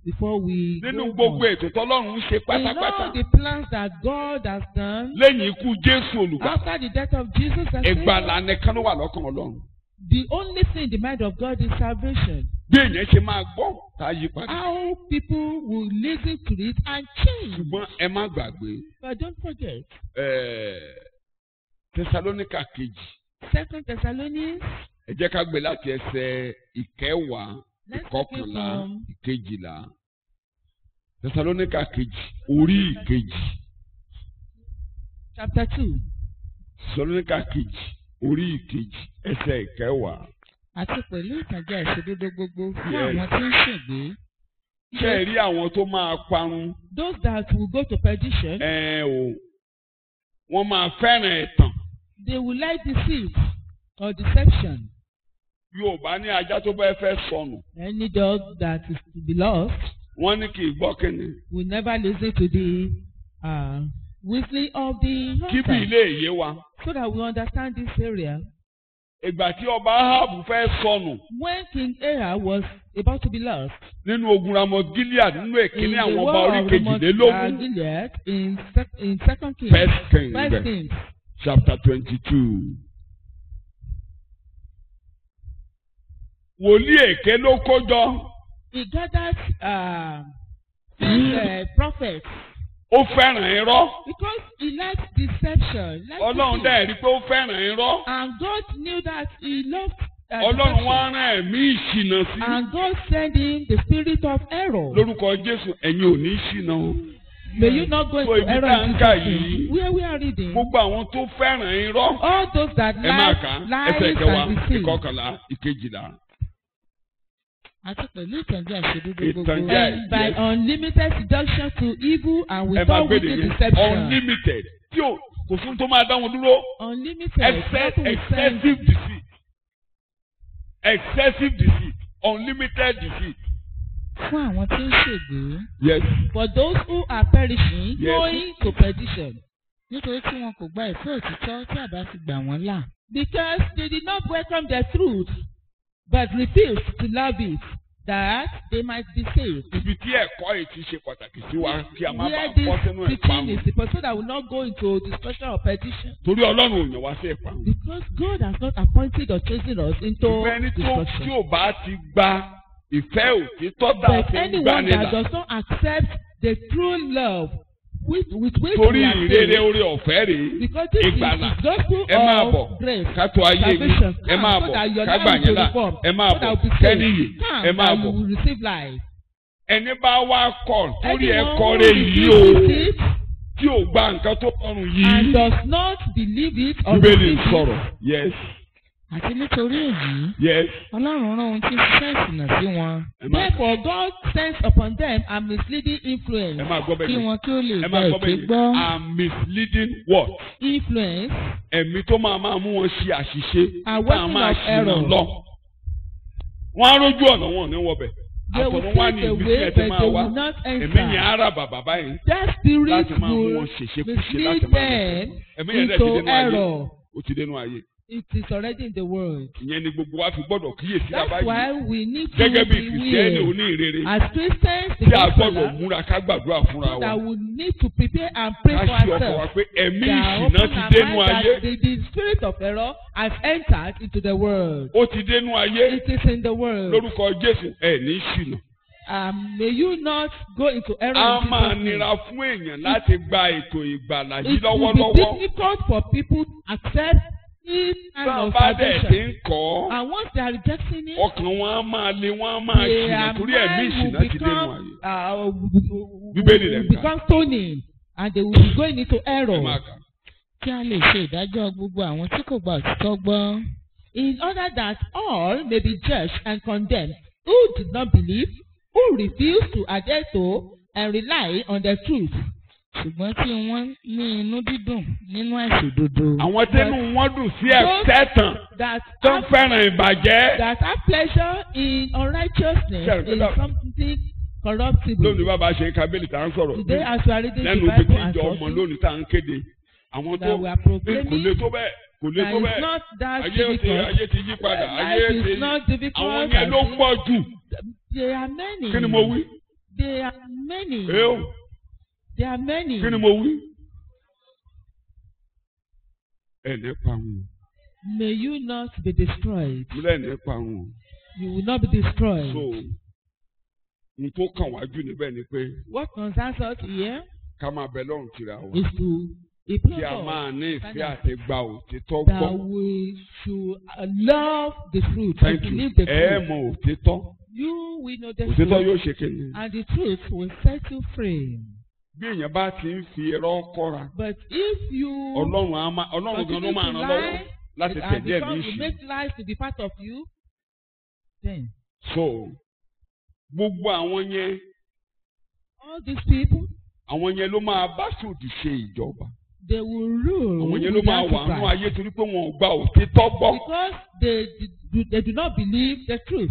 before we nínú go gbogbo on. ètò tọ́lọ́run ń ṣe In pátápátá all the plans that God has done, lẹ́yìn ikú jésù olùgbà after the death of Jesus, as ìgbàlà nìkan ló wà lọ́kàn ọlọ́run the only thing in the mind of God is salvation. bí èèyàn ṣe máa gbọ́ tá a yí padà How people will listen to it and change. ṣùgbọ́n ẹ má gbàgbé But don't forget, ẹ̀ẹ́, tẹsalóníkà kejì Second Thessalonians, ẹ jẹ́ ká gbé láti ẹsẹ̀ ìkẹwàá let's take it ìkọkànlá from ìkejìlá tẹsalóníkà kejì orí ìkejì chapter 2. tẹsalóníkà kejì orí ìkejì ẹsẹ̀ ìkẹwàá. Àti pẹ̀lú ìtànjẹ ìṣòdodo gbogbo fún Yes. àwọn tí ń ṣègbé. ṣé ẹ rí àwọn tó máa parun Those that will go to perdition, ẹ o wọ́n máa fẹ́ràn ẹ̀tàn they will like deceit or deception. yorùbá ní ajá tó bá fẹ́ sọnù Any dog that is to be lost wọ́n ní kì í gbọ́ kínní will never listen to the uh, whistling of the kí bí hunter. ilé ìyé wa So that we understand this area. ìgbà tí ọba ahabu fẹ́ sọnù When King Ahab was about to be lost, nínú ogun ramot gilead nínú in èkíní the àwọn ọba war orí of Ramoth, uh, kejìlélógún Gilead, in, sec in Second Kings, first king First bẹ̀ Kings, chapter twenty-two. wòlíì èké ló kó jọ he gathered uh, uh, prophets ó fẹ́ràn irọ́ because he liked deception. Liked ọlọ́run deceit. dẹ̀ rí i pé ó fẹ́ràn irọ́ And God knew that he loved uh, ọlọ́run deception. wá rán ẹ̀mí ìṣìnà sí And God sent him the spirit of error. lórúkọ jésù ẹ̀yin ò ní ṣìnà o May you not go So into ibi error tá and ń kà deception. yìí, Where we are reading, gbogbo àwọn tó fẹ́ràn irọ́ all those that ẹ máa kà like á ẹsẹ̀ lies kẹwàá and deceit. ìkọkànlá ìkejìlá. Àti pẹ̀lú ìtànjẹ àṣedúdú Ìtànjẹ, And by yes. unlimited seduction to evil and ẹ máa without gbé de wicked yẹn deception. unlimited tí o kò fún tó máa dá wọn dúró Unlimited. Exce- nothing will send excessive deceit excessive deceit unlimited deceit. fún àwọn tí ń ṣègbè. yes For those who are perishing, Yes. going to perdition. nítorí tí wọn kò gba ìfẹ́ òtítọ́ tí àbá fi gbà wọ́n là. Because they did not welcome the truth, but refused to love it, that they might be saved. ibi tí ẹ̀kọ́ yìí ti ṣe pàtàkì sí wa kí a má Where bàa this bọ́ sínú teaching ìparun is the so that will not go into destruction or perdition. torí ọlọ́run ò yàn wá sí ìparun. Because God has not appointed or chosen us into ṣùgbọ́n ẹni tó tí destruction. ò bá ti gba ìfẹ́ òtítọ́ tá a But fi ń anyone gbanilà that does not accept the true love with, with which torí we are ìrere saved, orí ọ̀fẹ́ rèé because this is ìgbàlà the gospel ẹ máa bọ̀ of grace. ká tó ayé yín salvation ẹ máa come so bọ̀ that your ká gbà life yín will là reform ẹ máa so that bọ̀ will be kẹ́niyì saved come ẹ máa that you bọ̀ will receive life. ẹni bá wá kọ̀ torí ẹ Anyone kọ́ who rẹ̀ yìí o refuses it tí ò gba nǹkan tó kọrùn and yìí does not believe it or bíbélì receive ń it sọ̀rọ̀ yes àti nítorí èyí yes ọlọ́run rán ohun tí ń ṣiṣẹ́ ìsìnà sí wọn ẹ máa therefore God sends upon them a misleading influence ẹ máa gbọ́ bẹ́ẹ̀ kí ni wọn kí ó lè ẹ gba máa gbọ́ èké bẹ́ẹ̀ ni gbọ́. i'm misleading what influence ẹ̀mí tó máa máa mú wọn ṣe àṣìṣe A tá a working máa of ṣìnà error. lọ. wọ́n á rójú ọ̀nà wọn ò ní wọbẹ̀. they will àtọ̀run wá take ní the ibi tí way ẹ but ti they máa wá. will not ẹ̀mí yẹn enter á rà bàbá báyìí that spirit láti máa mú will wọn ṣèṣekúṣe mislead láti máa them ẹ̀mí yẹn dẹ̀ ti into dénú ayé error ó ti dénú ayé. it is already in the world ìyẹn ni gbogbo wa fi gbọ́dọ̀ kíyèsí that's àbáyé why we need to gẹ́gẹ́ bí be kìrìsìtẹ́nì aware oníhìnrere as Christians the tí a gospel gbọ́dọ̀ múra ká gbàdúrà fúnra so wa that we need to prepare and pray ká for ṣe ọkọ̀ wa ourselves. pé ẹ̀mí They are ìṣìnà open ti our dénú mind ayé that the, the spirit of error has entered into the world. ó ti dénú ayé It is in the world. lórúkọ Jésù ẹ̀ ní ṣìnà. Um, may you not go into error. a in máa Jesus' name. nira fún èèyàn láti gba ètò ìgbàlà yìí It will lọ́wọ́lọ́wọ́ be difficult for people to accept this kind tí wọ́n of bá dẹ̀ ti salvation. ń kọ́ And once they are rejecting it, ọkàn wọn á máa le wọn á máa their ṣìnà torí ẹ̀mí mind ìṣìnà will ti dénú become, ayé. uh, will- Bíbélì rẹ̀ will ń kà. become stony and they will be going into ẹ máa error. kà. kí a lè ṣe ìdájọ́ gbogbo àwọn tí kò gba òtítọ́ gbọ́. in order that all may be judged and condemned who did not believe, who refused to adhere to and rely on the truth. ṣùgbọ́n tí wọ́n ní inú dídùn nínú àìṣòdodo. àwọn tẹnu wọn dùn sí ẹ̀tẹ́ tàn That tó ń have, fẹ́ràn ìbàjẹ́. that have pleasure in unrighteousness Sure, is that- something corruptible. lónìí bàbá ṣe ń ka bílì tá à ń sọ̀rọ̀ Today, as we are reading the lẹ́nu ibi tí Bible and ìjọ ọmọ talking, lónìí tá à ń kéde àwọn tó that we are kò lè proclaiming tó bẹ́ẹ̀ kò lè that tó it's bẹ́ẹ̀ not that ayé ti difficult. ayé ti yí padà ayé Life ti is not àwọn difficult. yẹn ló and pọ̀ jù There are many. kí ni mo wí There are many. ẹ o There are many. kí ni mo wí. ẹ ní pa wọn May you not be destroyed. mo lẹ́ ní pa wọn You will not be destroyed. so n tó kàn wájú níbẹ̀ ni pé What concerns us here ká máa bẹ lọ́rùn tìra wa is to kí a implore máa God ní ìfẹ́ àti gba òtítọ́ that gbọ́. we should uh, love the truth and thank you believe the ẹ truth. mọ òtítọ́ You will know the òtítọ́ truth, yóò ṣe kíni. and the truth will set you free. bí èèyàn bá ti ń fi ẹ̀rọ kọ́ra But if you ọlọ́run á máa ọlọ́run gan ló continue máa to ràn lọ́wọ́ lie láti and tẹ̀lé ẹ̀mí become, you ìṣù. make lies to be part of you, then so gbogbo àwọn yẹn all these people àwọn yẹn ló máa bá ṣòdì ṣe ìjọba they will rule àwọn yẹn ló with máa wà nínú Antichrist ayé torí pé wọn ò gba òtítọ́ gbọ́ because they do, they do not believe the truth.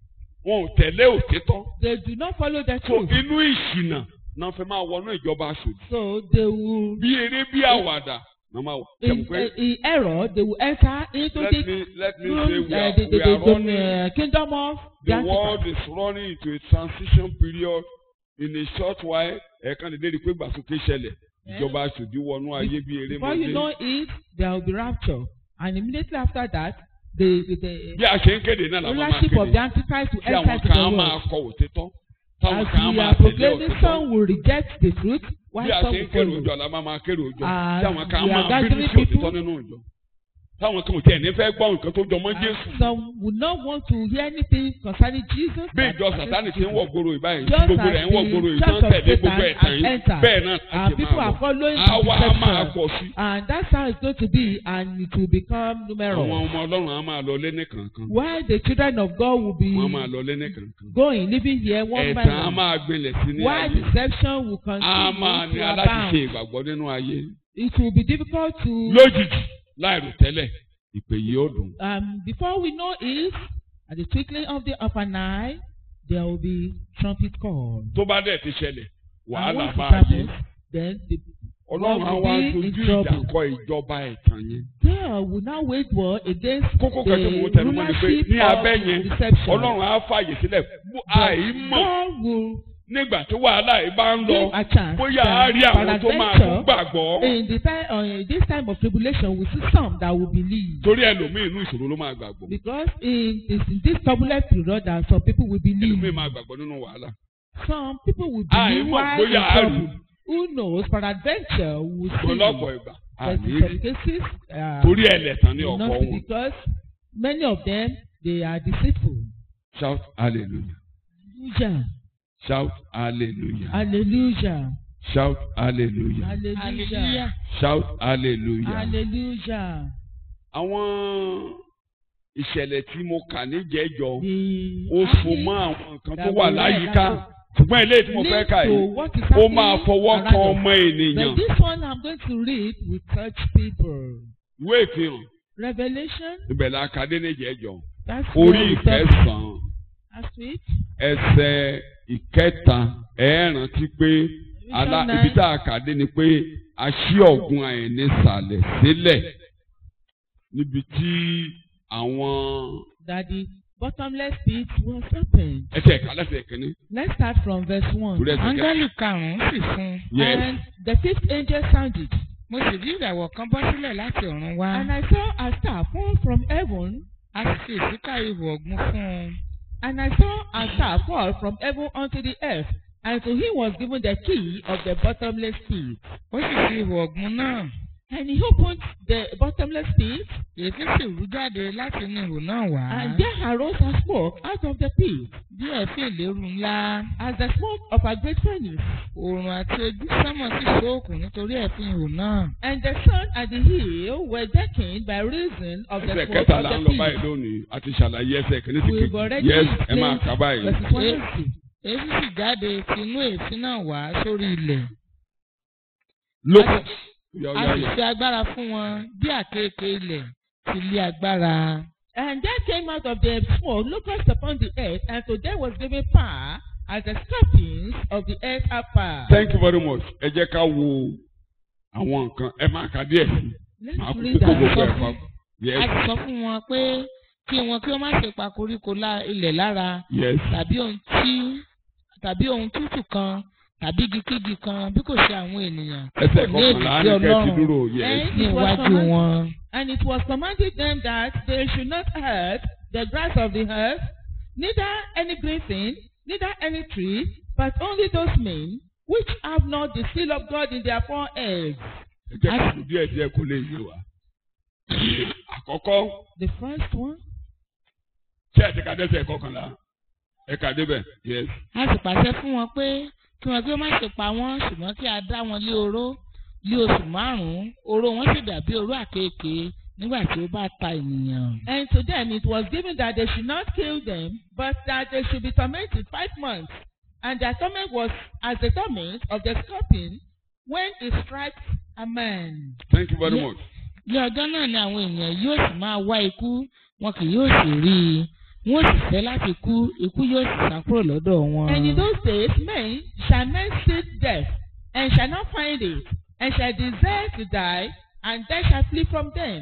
wọn ò tẹ̀lé òtítọ́ They do not follow the so truth. inú ìṣìnà náà fẹ́ máa wọnú ìjọba ṣòdì So they will bí eré bí àwàdà náà máa wọ. in, Ṣé mo pé in error they will enter into let the me let me room, say we uh, are, the, the, we are the, running. the uh, kingdom of the The Antichrist. world is running into a transition period in a short while. Ẹ̀ẹ̀kan lè dérí pé gbàsókè ṣẹlẹ̀. Ìjọba ṣòdì wọnú ayé bí eré Before you know mọ́dé. it, there will be rapture. And immediately after that, the, the, the Bí a ṣe ń kéde náà làwọn máa rulership of the kéde. Antichrist will Tí àwọn enter to kan á the máa world. kọ òtítọ́. Táwọn As kan á we máa are tẹ̀lé proclaiming, òtítọ́. some will reject the truth, while Bí a some ṣe ń will kéré follow. òjò la máa máa kéré òjò. As Tí àwọn kan á we are máa bínú gathering sí òtítọ́ people, nínú òjò. Táwọn kan ò tiẹ̀ ní fẹ́ gbọ́ nǹkan tó jọmọ́ And Jésù. some will not want to hear anything concerning Jesus. Bí that ìjọ concerns Sàtánì ti ń Jesus. wọ̀ gbòòrò ìbáyìí. Just Gbogbo rẹ̀ ń wọ̀ as gbòòrò the ìtàn church of tẹ̀lé gbogbo Satan ẹ̀tàn has yìí. entered, Bẹ́ẹ̀ náà And àti people máa are bọ̀. following the Àwa á máa deception. pọ̀ sí. And that's how it's going to be, and it will become àwọn numerous. ọmọ ọlọ́run á máa lọ lé ní kankan While the children of God will be wọ́n á máa lọ lé ní kankan going, living here one by ẹ̀tàn á one. máa gbilẹ̀ sí ní While ayé deception will á máa continue ní to aláti ṣe abound. ìgbàgbọ́ nínú ayé It will be difficult to, lójijì láìrò tẹ́lẹ̀ ìpè yìí ó dùn. um, before we know it, at the twinkling of the of an eye, there will be trumpet call. tó bá dẹ̀ ti ṣẹlẹ̀ And wàhálà once it bá ayé happens, then the ọlọ́run á will wá be dojú in ìjà trouble. kọ ìjọba ẹ̀tàn yẹn. God will now wage war against kókó the kan tí mo tẹnu mọ́ ni pé rulership ní abẹ́ of yẹn deception. ọlọ́run á fàyè sílẹ̀ fún àìmọ̀ God will nígbà tí wàhálà yìí bá ń lọ give a chance bóyá á rí that àwọn tó máa tún peradventure, gbàgbọ́ in the time uh, in this time of tribulation we see some that will believe. torí ẹlòmíì inú ìṣòro ló máa gbàgbọ́ Because in, in, in this turbulent period that some people will believe. ẹlòmíì máa gbàgbọ́ nínú wàhálà. Some people will Ah, believe ìmọ̀ while bóyá in á rí. trouble. Who knows? Peradventure we will see. ọlọ́pọ̀ ìgbà But in àní some cases, uh, torí ẹlẹ́tàn ní will ọ̀pọ̀ not be wọn. because many of them they are deceitful. shout hallelujah Hallelujah. shout hallelujah Hallelujah. shout hallelujah Hallelujah. hallelujah shout hallelujah. Hallelujah. àwọn ìṣẹ̀lẹ̀ tí mo kà níjẹ̀jọ The ó so army mọ́ àwọn nǹkan tó that wà we read láyìíká that ṣùgbọ́n ilé tí mo fẹ́ leads kà to yìí what is ó happening máa fọwọ́ around kan us. ọmọ ènìyàn But this one I'm going to read will touch people. ìwé ìfihàn Revelation, ibẹ̀ la kà dé níjẹ̀jọ that's orí where we start ìkẹsàn-án last week. ẹsẹ̀ ìkẹta ẹ rántí pé alá Revelation ibi 9. tá a kà dé ni pé a ṣí ọ̀gbun àìní sàlẹ̀ sílẹ̀ níbi tí àwọn that the bottomless pit was opened. ẹsẹ̀ ẹ̀ka lẹ́sẹ̀ kìíní Let's start from verse 1. torí ẹsẹ̀ kẹta áńgẹ́lì karùn-ún sì fún un yes And the fifth angel sounded, mo sì rí ìràwọ̀ kan bọ́ sílẹ̀ láti ọ̀run wá and I saw a star fall from heaven, a sì fi ìsíkà ihò ọ̀gbun fún un and I saw a star fall from heaven unto the earth, and to him was given the key of the bottomless pit. ó sì fi ihò ọ̀gbun náà And he opened the bottomless pit, èéfín sì rú jáde láti inú ihò náà wá and there arose a smoke out of the pit, bí ẹ̀fín ìléru ńlá as the smoke of a great furnace. oòrùn àti ojú sánmọ̀ sì ṣóòkùn nítorí ẹ̀fín ihò náà And the sun and the hill were darkened by reason of the ẹsẹ̀ smoke kẹta of là ń the lọ báyìí pit. lónìí a ti ṣàlàyé ẹsẹ̀ kìíní sí We've kejì already yes ẹ máa explained kà báyìí verses one and two. èéfín sì jáde ti inú èéfín náà wá sórí ilẹ̀ lókè yọ a yọ sì yọ fi agbára fún wọn bí àkekèé ilẹ̀ ti lé agbára. And there came out of the smoke locusts upon the earth, and to them was given power as the scorpions of the earth have power. thank you very much ẹ jẹ́ ká wo àwọn nǹkan ẹ máa kà díẹ̀ sí Let's máa kó read kókó gbogbo ẹ̀ that. papọ̀ a yes sì sọ fún wọn pé kí wọn kí wọn má ṣe pa koríko lá- ilẹ̀ lára yes tàbí ohun tí tàbí ohun tútù kan tàbí igikígi kan bí kò ṣe àwọn ènìyàn ẹsẹ̀ ní kọkànlá èdè ní tí kẹ́ẹ̀tì Ọlọ́run dúró yẹ. Eh? ní It was iwájú commanded- wọn. And it was commanded them that they should not hurt the grass of the earth, neither any green thing, neither any tree, but only those men which have not the seal of God in their foreheads. ẹ jẹ́ kí díẹ̀ díẹ̀ kó lè yé wa. àkọ́kọ́ The first one, tí ẹ ti ka dẹ́sẹ̀ kọkànlá ẹ kà débẹ̀ yes. a sì pàṣẹ fún wọn pé kí wọn kí wọn má ṣe pa wọn ṣùgbọ́n kí a dá wọn lé oró lé oṣù márùn-ún oró wọn sì dàbí oró àkekèé nígbà tí ó bá ta ènìyàn. and to them it was given that they should not kill them, but that they should be tormented five months. And their torment was as the torment of the scorpion when it strikes a man. thank you very Ye- much. ní ọjọ́ náà ni àwọn ènìyàn yóò sì máa wá ikú wọn kì yóò sì rí i wọn ó sì fẹ́ láti kú ikú yóò sì sá kúrò lọ́dọ̀ wọn. And in those days men shall men seek death, and shall not find it, and shall desire to die, and death shall flee from them.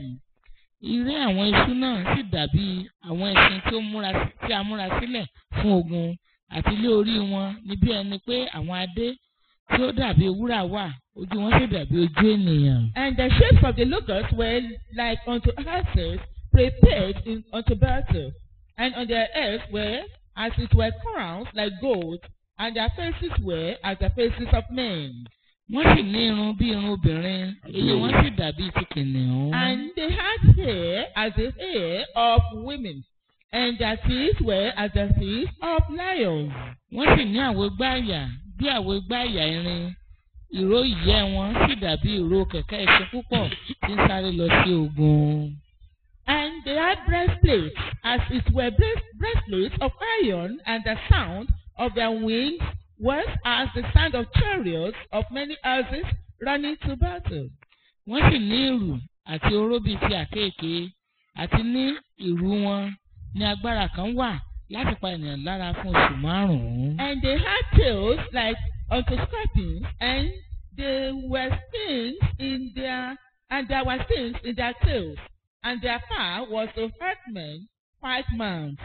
Iré àwọn iṣu náà sì dàbí àwọn ẹṣin tí ó múra tí a múra sílẹ̀ fún ogun àti ilé orí wọn ní bí ẹni pé àwọn adé tí ó dàbí wúrà wà ojú wọn sì dàbí ojú ènìyàn. And the shapes of the locusts were like unto horses prepared in, unto battle, and on their heads were as it were crowns like gold, and their faces were as the faces of men. Wọ́n sì ní irun bí irun obìnrin eyín wọn sì dàbí ti kìnìún. And they had hair as the hair of women, and their teeth were as the teeth of lions. Wọ́n sì ní àwo gbáàyà bí àwo gbáàyà irin. Ìró ìyẹ́ wọn sì dàbí ìró kẹ̀kẹ́ ẹṣin púpọ̀ tí ń sáré lọ sí ogun. And they had breastplates, as it were breast, breastplates of iron, and the sound of their wings was as the sound of chariots of many houses running to battle. Wọ́n sì ní ìrù àti oró bíi ti àkéèké àti ní ìrù wọn ní agbára kan wà láti pa ènìyàn lára fún oṣù márùn-ún. And they had tails like unto scorpions, and they were stings in their and there were stings in their tails, and their power was to hurt men five months.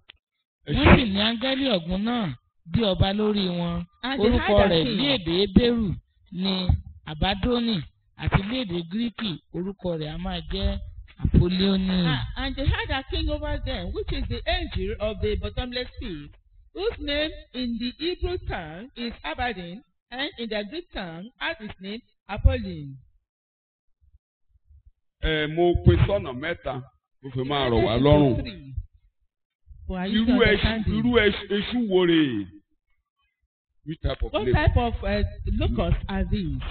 ẹ Wọ́n sì ṣe ní áńgẹ́lì ọ̀gbun náà bí ọba lórí wọn. And they Orúkọ had a rẹ̀ king. ní èdè Hébérù ní Àbádónì àti ní èdè Gíríkì orúkọ rẹ̀ a máa jẹ́ Àpólíónì. Ah, and they had a king over them, which is the angel of the bottomless pit, whose name in the Hebrew tongue is Abaddon, and in the Greek tongue has his name Apollyon. ẹ mo pín sọ́nà mẹ́ta mo fi máa rọ̀ wá lọ́rùn. Three. For are you irú ẹṣu understanding? irú ẹṣu ẹṣu wo rè é? which type of What place? type of uh, locusts are these?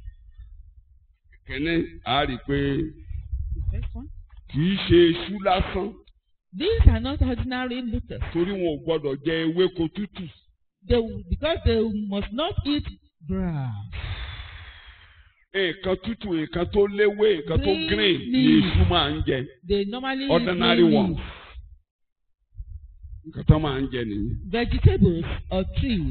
kìíní a rí i pé The first one. kì í ṣe ẹṣu lásán These are not ordinary locusts. torí wọn ò gbọdọ̀ jẹ ewéko tútù. They, because they must not eat grass. nǹkan tútù nǹkan tó léwé nǹkan tó Green green ni leaf. èṣù máa ń jẹ They normally eat ordinary green ones. leaves, nǹkan tó máa ń jẹ nìyí. vegetables or trees.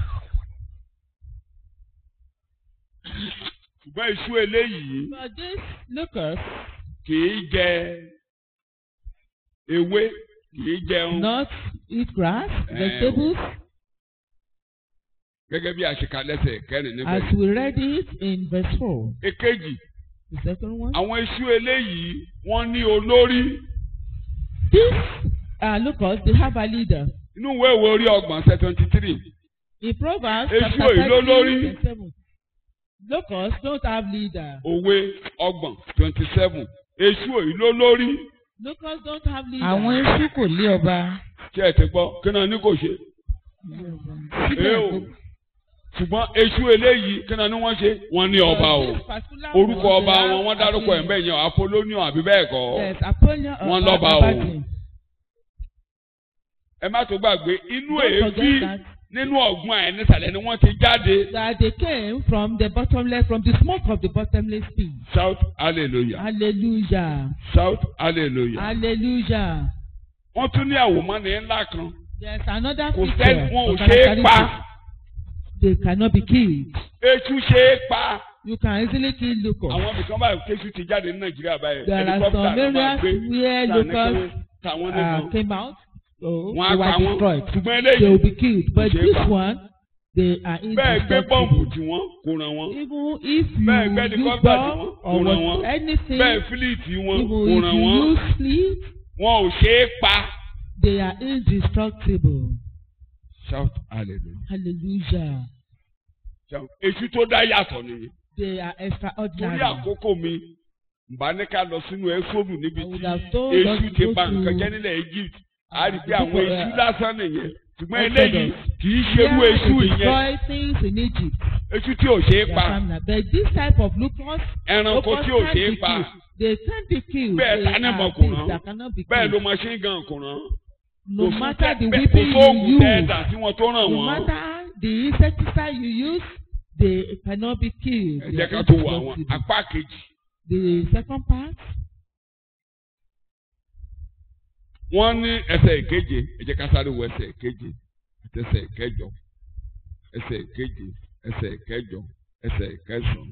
ṣùgbọ́n èṣù eléyìí But this locust kì í jẹ ewé kì í jẹun not eat grass, Eh, vegetables, gẹ́gẹ́ bí àṣekalẹ́sẹ̀ kẹrin níbẹ̀. as we read it in verse 4. èkejì The second one. àwọn èṣù eléyìí wọ́n ní olórí This uh, locust, they have a leader. inú ìwé ìwé orí ọgbọ̀n ṣe twenty three In Proverbs Èṣù chapter èyí ló 13, lórí. verse 7. Locusts don't have leader. òwe ọgbọ̀n twenty seven èṣù èyí ló lórí Locusts don't have leader. Àwọn eṣú kò lé ọba. tí ẹ ti gbọ́ kí náà ní kò ṣe. Síbẹ̀ Ẹ o. gbogbo- ṣùgbọ́n èṣù eléyìí kí náà ní wọ́n ṣe wọ́n ní ọba o This particular orúkọ one, ọba they have wọn wọ́n dárúkọ ẹ̀ a king. bẹ́ẹ̀ yẹn apolonio àbí bẹ́ẹ̀ kọ́ Yes, Apollyon or Wọ́n lọ́ba o. Abaddon. ẹ má tó gbàgbé inú Don't èébì forget that, nínú ọ̀gbun ẹ̀ nísàlẹ̀ ni wọ́n ti jáde that they came from the bottomless, from the smoke of the bottomless pit. shout hallelujah Hallelujah. shout hallelujah. Hallelujah. wọ́n tún ní àwòmọ́ni ńlá kan There's another kò picture. sẹ́ni wọn ò or ṣe é pa characteristic. They cannot be killed. èṣù ṣe é pa You can easily kill locusts. àwọn ibìkan báyìí kéṣù ti jáde ní nàìjíríà báyìí There are helicopter some ló máa areas gbé where tà ní locusts kí- tàwọn uh, nìkan came out So wọ́n á they pa were wọ́n destroyed. ṣùgbọ́n They will eléyìí be killed. But ṣe é this pa. one, they are bẹ́ẹ̀ gbé bọ́ǹbù indestructible. tí wọ́n kò ràn wọ́n Even if you Bẹ́ẹ̀ gbé use helicopter bomb tí wọ́n or kò ràn what, wọ́n. anything, bẹ́ẹ̀ fílíìtì wọn even kò if ràn you wọ́n use fleet, wọn ò ṣe é pa. they are indestructible. shout hallelujah. Hallelujah. Shout. èṣù tó dá yàtọ̀ nìyẹn. They are torí extraordinary. àkókò mi mbà ní ká lọ sínú ẹ́sọ́dù níbi I would tí have told us èṣù to ti go ba nǹkan to- jẹ́ nílẹ̀ Egypt a rí i pé Uh, àwọn people, èṣù uh, lásán nìyẹn ṣùgbọ́n Exodus. eléyìí kì í ṣe irú Here èṣù they ìyẹn destroy things in Egypt. èṣù tí ò ṣe é They pa are criminal. But this type of lupus, ẹranko lupus tí ò can't ṣe é be pa killed. They can't be killed. Bẹ́ẹ̀ They tánìmọ̀ are kò things rán. that cannot be bẹ́ẹ̀ ló killed. machine gun kò rán No Kò matter fún- the bẹ́ẹ̀- weapon kò sóògùn you use, tẹ́ẹ̀dà tí wọ́n tó ràn no wọ́n matter the insecticide you use, they cannot be killed. ẹ They jẹ́ are ká tó wo àwọn indestructible. apá kejì The second part, wọ́n ní ẹsẹ̀ ìkeje ẹ jẹ́ ká sáré wo ẹsẹ̀ ìkeje àti ẹsẹ̀ ìkẹjọ ẹsẹ̀ ìkeje ẹsẹ̀ ìkẹjọ ẹsẹ̀ ìkẹsàn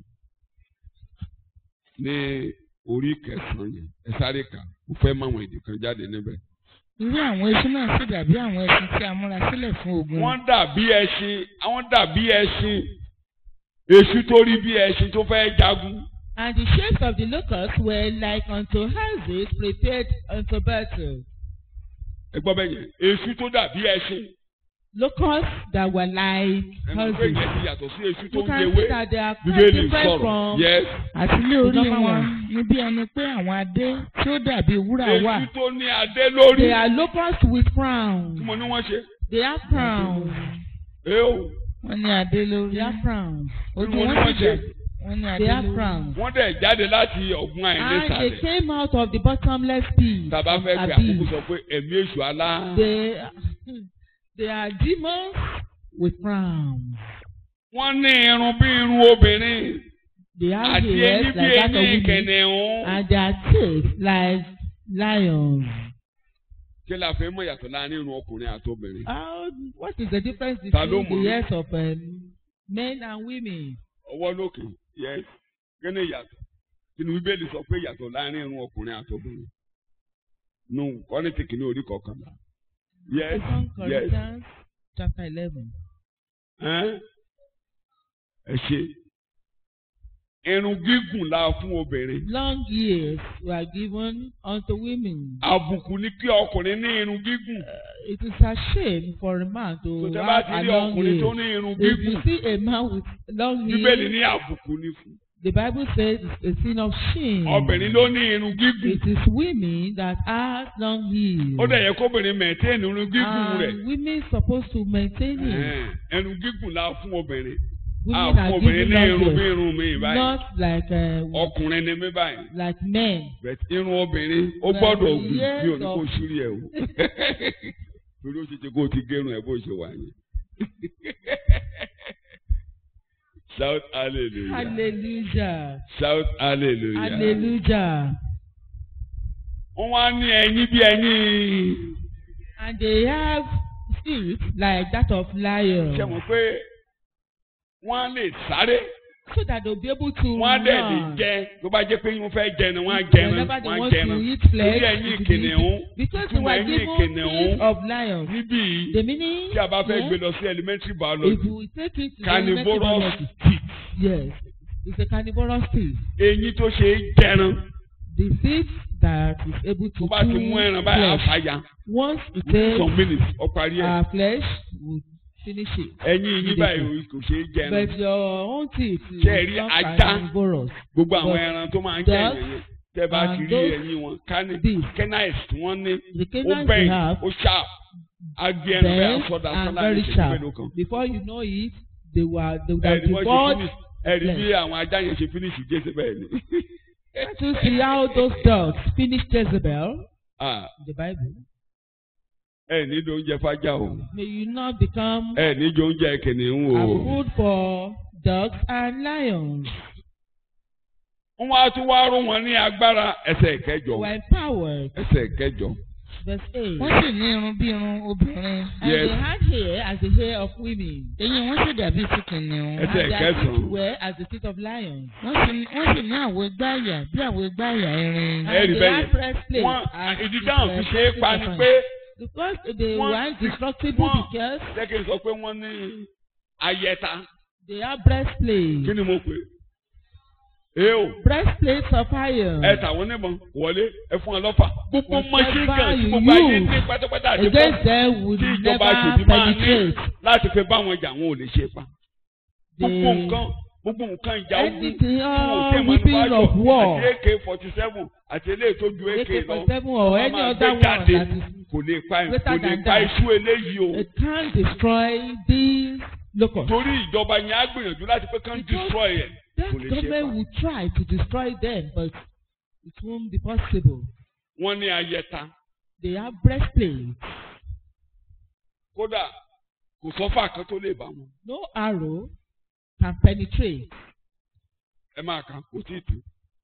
ní orí kẹsàn yẹn ẹ sáré kà mo fẹ́ máwọn èdè kan jáde níbẹ̀. irú àwọn eṣú náà sì dàbí àwọn ẹṣin tí a múra sílẹ̀ fún ogun. wọ́n dàbí ẹṣin àwọn dàbí ẹṣin èṣù tó rí bí ẹṣin tó fẹ́ jagun and the shapes of the locusts were like unto houses prepared unto battle. ẹ gbọ́ bẹ́ẹ̀ yẹn èṣù tó dàbí ẹṣin Locusts that were like ẹ mọ̀ pé houses. ìyẹn ti yàtọ̀ sí èṣù tó You ń can jẹwé see that they are quite bíbélì different sọ̀rọ̀ from yes àti ilé orí Number wọn one. ní bí ẹni pé àwọn adé tí ó dàbí wúrà wà. èṣù tó ní adé lórí They are locusts with tí crowns. mo ní wọ́n ṣe They have crowns. ẹ o wọ́n ní adé lórí. They have crowns. ojú Tí mo ní wọn wọ́n sì ṣe. dà wọ́n ní adé They have lórí. crowns. wọ́n dẹ̀ jáde láti ọ̀gbun And they àìnísàlẹ̀ came out of the bottomless pit. tàbá fẹ́ of pé abyss. àkókò sọ pé ẹ̀mí èṣù alá They, they are demons with crowns. wọ́n ní irun bí irun obìnrin They have àti eyín ears bí like that of eyín women. kẹ̀nẹ̀hún. And their teeth like lions. kí la fẹ́ mọ̀ yàtọ̀ láàrin irun ọkùnrin àti obìnrin. How, what is the difference Ta ló between mọ̀? the ears of um, men and women? ọwọ́ lókè yes kí ni ìyàtọ̀ kí ni bíbélì sọ pé ìyàtọ̀ láàrin irun ọkùnrin àti obìnrin. nù kọ́nìtì kìíní orí kọ̀ọ̀kanlá. yes Second yes Corinthians chapter eleven. ẹ́n? ẹ ṣe irun gígùn la fún obìnrin. Long years were given unto women. àbùkù ni kí ọkùnrin ní irun gígùn. Uh, it is a shame for a man to tó tẹ́ bá have ti a rí long ọkùnrin tó ear. ní irun If you gígùn see a man with long bíbélì hair, ní àbùkù ni fún. the Bible says it's a sin of shame. obìnrin ló ní irun gígùn. It is women that have long hair. ó dẹ̀ yẹ kóbìnrin mẹ̀tẹ́ẹ̀nì irun gígùn rẹ̀. And women supposed to maintain it. Ẹ̀hẹ́n, irun gígùn la fún obìnrin. a Women fún are obìnrin given ní long irun bí hair. irun mi báyìí. Not like uh, ọkùnrin ni mí báyìí. like men. But irun obìnrin ó Well, gbọ́dọ̀ gùn yes, bí òní kò of- ṣírí ẹ̀ o. torí ó ṣe ṣe kó o ti gérun ẹ̀ bó ṣe wà yẹn. shout hallelujah. Hallelujah. shout hallelujah. Hallelujah. wọ́n wá ní ẹyin bí ẹyin. And they have feet like that of lion. ṣe mọ̀ pé wọ́n á lè sáré So that they'll be able to wọ́n á dẹ̀ lè run. jẹ tó bá jẹ́ pé wọ́n fẹ́ jẹ ni wọ́n á jẹ ni Whenever they wọ́n á want jẹ to ni. eat flesh, Torí ẹ̀yin it will kìnìún, be- because they ìtumọ̀ were ẹ̀yin given kìnìún. feet of lions. níbí yìí The meaning, tí a bá fẹ́ yes, gbé lọ sí elementary if biology we take it to the carnivorous biology, teeth yes, it's a carnivorous teeth. eyín tó ṣe é jẹran The teeth that is able tó to bá ti mú ẹran chew báyìí flesh. àfàyà Once it within some takes minutes ó parí ẹ̀ our flesh, we finish it. ẹ̀yin yín báyìí kò ṣe é jẹran But your own teeth is Ṣé ẹ rí not ajá? carnivorous. gbogbo àwọn but ẹran tó máa ń jẹ ducks ẹ̀yìn yẹn tẹ́ bá ti and rí those ẹ̀yìn wọn kánì beasts, canines tí wọ́n ní The ó canines bẹ́ẹ̀ we have ó sharp agé ẹran bẹ́ẹ̀ bend sọ́dà and sọ́dà ní very ìṣẹ́jú sharp. mélòó kan. Before you know it, they were they would have ẹ̀rí wọ́n ṣe devoured. finish ẹ̀rí bí flesh. àwọn ajá yẹn ṣe finish jésì bẹ́ẹ̀ ni. Let us see how those dogs finished Jezebel Ah, in the Bible. ẹ ní jọ oúnjẹ fájá o May you not become ẹ ní jọ oúnjẹ kìnìún a o. food for dogs and lions. wọ́n wá tún wá rún wọn ní agbára ẹsẹ̀ They kẹjọ were empowered. ẹsẹ̀ kẹjọ. Verse 8. wọ́n sì ní irun bí irun obìnrin. And Yes. they had hair as the hair of women. eyín wọn sì dàbí ti kìnìún. Ẹsẹ̀ And their kẹsàn-án. teeth were as the teeth of lions. wọ́n sì ní- wọ́n sì ní àwọ̀ gbáàyà bí àwọ̀ gbáàyà irin. Ẹ rí And they bẹ́ẹ̀ had yẹn. breastplates wọ́n as ìdí the dáhùn fi ṣe é pa ni breastplate pé Because they One- were indestructible one- because jẹ́ kí n sọ pé wọ́n ní ayẹta they have breastplate. kí ni mo pè é o Breastplates of iron. ẹ tàwọn onímọ̀ wọlé ẹ fún wọn lọ́fà gbogbo Whatever machine gun tí you gbogbo ayé use ní pátápátá àti Against bọ́ọ̀lù them would tí ìjọba never ṣèbí máa ní penetrate. láti fi bá wọn jà wọn ò lè ṣe pa gbogbo The- nǹkan gbogbo nǹkan ìjà ogun Anything, tí wọn ò all tẹ̀ weapons of manufacture war. àti AK forty seven àti eléyìí tó ju AK lọ AK-47 or wọ́n any máa other gbé one jáde that is kò lè pa greater kò lè than pa that. iṣu eléyìí o it can destroy these locusts. torí ìjọba yẹn á gbìyànjú láti pé kán Because destroy ẹ̀ That kò lè ṣe government pa. will try to destroy them, but it won't be possible. wọ́n ní ayẹta They have breastplates. kódà kò sọ́fà kan tó lè bá wọn No arrow can penetrate. ẹ máa kà kò tí ì tó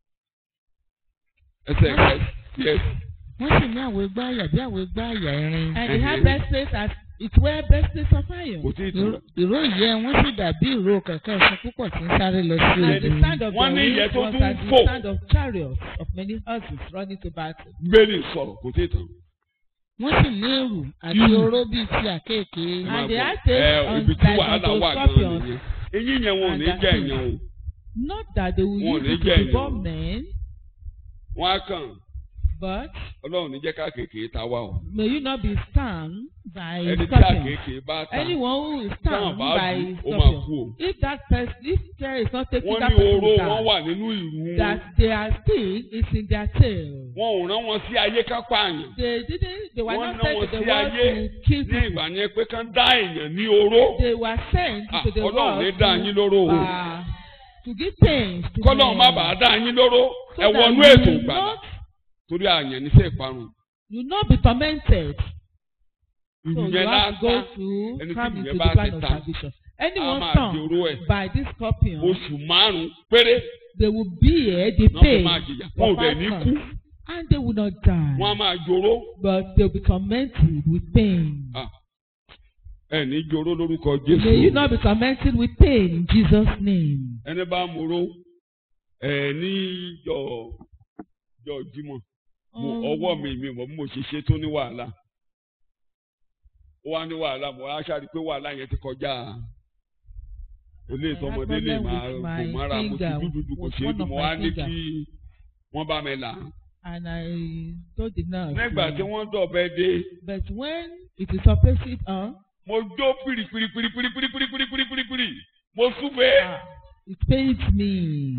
ẹsẹ̀ ẹ̀kẹ́ yes wọ́n sì ní àwọ̀ igbá àyà bí àwọ̀ igbá àyà irin. And they have Mhm. breastplates as it wear breastplates of iron. kò tí ì tó Ìró- ìró ìyẹ́ wọn sì dàbí ìró kẹ̀kẹ́ ẹṣin púpọ̀ tí ń sáré lọ sí And the ogun. stand of Wọ́n the ní ìyẹn wings tó was tún as fò. the stand of chariots of many horses running to battle. gbélé sọ̀rọ̀ kò tí ì tó. wọ́n sì ní èrù àti Irú. oró bíi ti àkéèké. Ẹ máa And they gbọ́. had taste ẹ on ibi tí like wàhálà unto wà gan-an scorpions. nìyẹn eyín yẹn wọn ò ní And jẹ́ that ẹ̀yàn o Not that they will Wọn ò use ní it jẹ́ to èèyàn. devour men, wọ́n á kàn but ọlọ́run ní jẹ́ ká kéèké ta wá o may you not be stung by ẹni tí scorpions. àkéèké bá ta Anyone who is táwọn stung bá by dù ó máa scorpions. kú o If that person, if care is not taken, wọ́n that ní person oró will wọn die. wà nínú ìrù wọn That their sting is in their tail. wọn ò rán wọn sí ayé ká pààyàn They didn't. They were Wọ́n not ná sent wọn to the sí world ayé to kill ní ìgbà people. yẹn pé kán dá èèyàn ní oró They were sent Ah, to the ọlọ́run ní world dá yín lóró o to, uh, to give pains to kọ́lọ́run má men. bàa dá yín lóró So ẹ that wọnú you ètò will ìgbàlà not- torí àyàn níṣẹ́ ìparun You will not be tormented. So ìrù you yẹn have to go lásán to ẹni tí come ìyẹn into the bá plan ti of ta, salvation. a Anyone máa di stung oró ẹ̀ by this scorpion, oṣù márùn-ún péré they will bear the náà fi pain máa jìyà wọn for ò dẹ̀ five ní months, kú and they will not die, wọn á máa joró but they will be tormented with pain. Ah, ẹ ní joró lórúkọ May you Jésù not be tormented with pain in Jesus' name. ẹni bá moró ẹ ní jọ jọ jímọ̀ mo Um, ọwọ́ mi mi mọ̀ bí mo ṣe ṣe tó ní wàhálà ó wá ní wàhálà mo á ṣáà rí i pé wàhálà yẹn ti kọjá eléyìí I tọmọdé had lè problem máa with kò my mára mo ti finger, dúdú kò with ṣe é one dùn of mo my wá ní finger. kí wọ́n bá mi là á and I told the nurse. nígbà tí uh, wọ́n dọ̀bẹ dé But when it is opposite on, mo jó pìrìpìrìpìrìpìrìpìrìpìrìpìrì mo súfèé. ah, it pains me.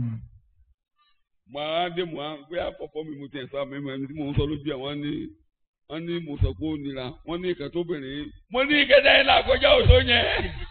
màá dé mò ń gbé àpọ̀pọ̀ mi mo ti ẹ̀sọ́ àmì ẹni tí mò ń sọ lójú ẹ̀ wọ́n ní wọ́n ní mo sọ pé ó nira wọ́n ní ìkà tó bìnrin mo ní ìkẹta yẹn làkọjá òtó yẹn.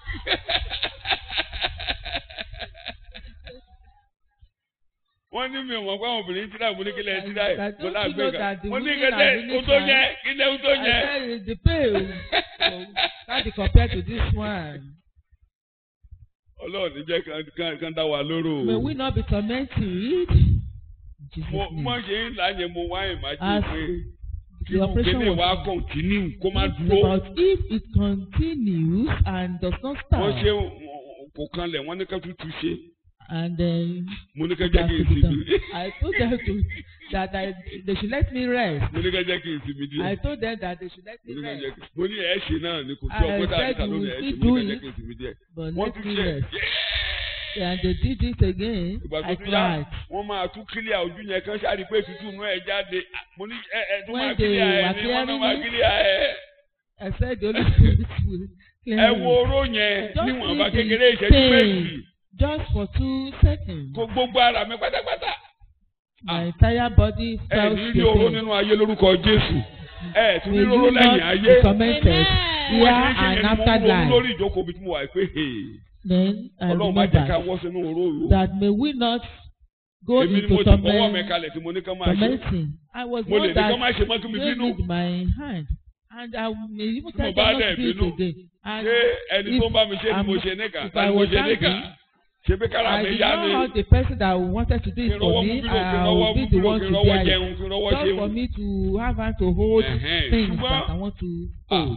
wọ́n ní mi ò mọ̀ pé àwọn obìnrin tíra mo ní kílẹ̀ tíra ẹ̀ I mo don't lágbé know kan that the mo ní women ìkẹta are really òtó fine. yẹn kílẹ̀ òtó I yẹn. said the pain oh, can't be compared to this one. ọlọ́run ní jẹ́ kán- kán- kán dá wa lóró May o. we not be tormented. In Jesus' mo name. mọ̀ ṣe ń láyé mo wá ìmájú As pé kí The ló operation kéde wá was kọ̀ǹtínú kó má It's dúró. about if it continues and does not stop. wọ́n ṣe kò kanlẹ̀ wọ́n ní ká tútù ṣe And then mo ní ká it jẹ́ has kí to n be sinmi done. I told them to, that I, they should let me rest. mo ní ká jẹ́ kí n sinmi I díẹ̀ told them that they should let mo me ní ká jẹ́ rest. kí mo ní ẹ̀ ṣe náà ni kò sí I ọgbọ́n tá a said níta you lónìí ẹ̀ ṣe still mo ní ká do jẹ́ it. kí n sinmi díẹ̀ But wọ́n let tún me ṣe rest. And they did it again. ìgbà tó I tún yá cried. wọ́n máa tún kílíà ojú yẹn kan ṣáà rí pé tútù inú ẹ̀ jáde mo ní ẹ ẹ tún When máa they kílíà ẹ were ní wọ́n náà clearing máa it, kílíà ẹ I said the Holy Spirit will clear ẹ me. wo oró yẹn Just níwọ̀nba see the kékeré ìṣẹ́jú pain. méjì Just for two seconds. kó gbogbo ara mi pátápátá My entire body ẹ felt ní the rí oró pain. nínú ayé lórúkọ Jésù ẹ tún May ní oró you lẹ́yìn not ayé. be tormented wọ́n here ti ń ṣe and yẹn ni mo after ń ronú life. lórí ìjókòó bí tí mo wà pé Then I ọlọ́run má jẹ́ ká remember wọ́ sínú oró òru. that may we not go èmi ni mo into ti fọwọ́ mi torment, kalẹ̀ tí mo ní ká máa ṣe. tormenting. I was mo lè one ní ká that má ṣe mọ́ kí mi gave bínú. with my hand. And I may even Tí tell mo them bá not dẹ̀ to do it bínú, again. And ṣé ẹni if tó ń bá mi ṣe ni mo I'm- ṣe níkà if tani I mo was ṣe níkà angry, ṣe bí kára I mi did yá not ni have the person that wanted to do kí it n for rọwọ́ mú me. bírò kí n I rọwọ́ will mú be the bírò one kí n to rọwọ́ bear it. jẹun kí n rọwọ́ Just for ṣeun. me to have hand to hold Ẹ̀hẹ́n, things ṣùgbọ́n- that I want to Ah, hold.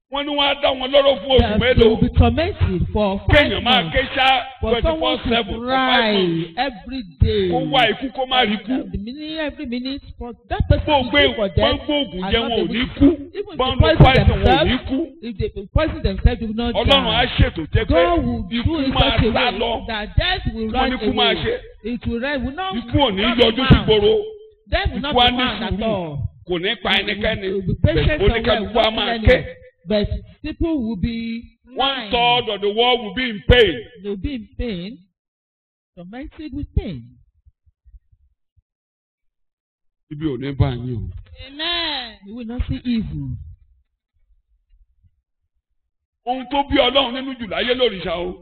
wọ́n ní wọ́n á dá wọn lọ́rọ̀ fún oṣù that they mélòó will be tormented for five kéèyàn máa months ké ṣá for twenty four someone to seven for five cry months every day. kó wá ikú kó má rí kú The minute every minute for that person bó to gbé pray for wọ́n them. gbóògùn and jẹ́ not wọn ò able ní to- kú Even if bọ́n they lo poison poison wọn ò ní themselves, kú if they poison themselves, they will not ọlọ́run á die. ṣètò jẹ́ pé God will do ikú it máa such a sá way lọ that death will wọ́n run ní kú máa away. ṣe It will run, will not, ikú ò ní not yọjú be sí found. gbòòrò Death will not ikú á be ní found at sùúrù all. kò ní pa ẹnikẹ́ni Will be patient bẹ̀ẹ̀ oníkálukú á somewhere, máa not ké anyone. But people will be one blind. third of the world will be in pain They will be in pain, tormented with pain. ibi ò ní bá yín o. Amen. You will not see evil. ohun tó bí ọlọ́run nínú jù láyé lòrìṣà o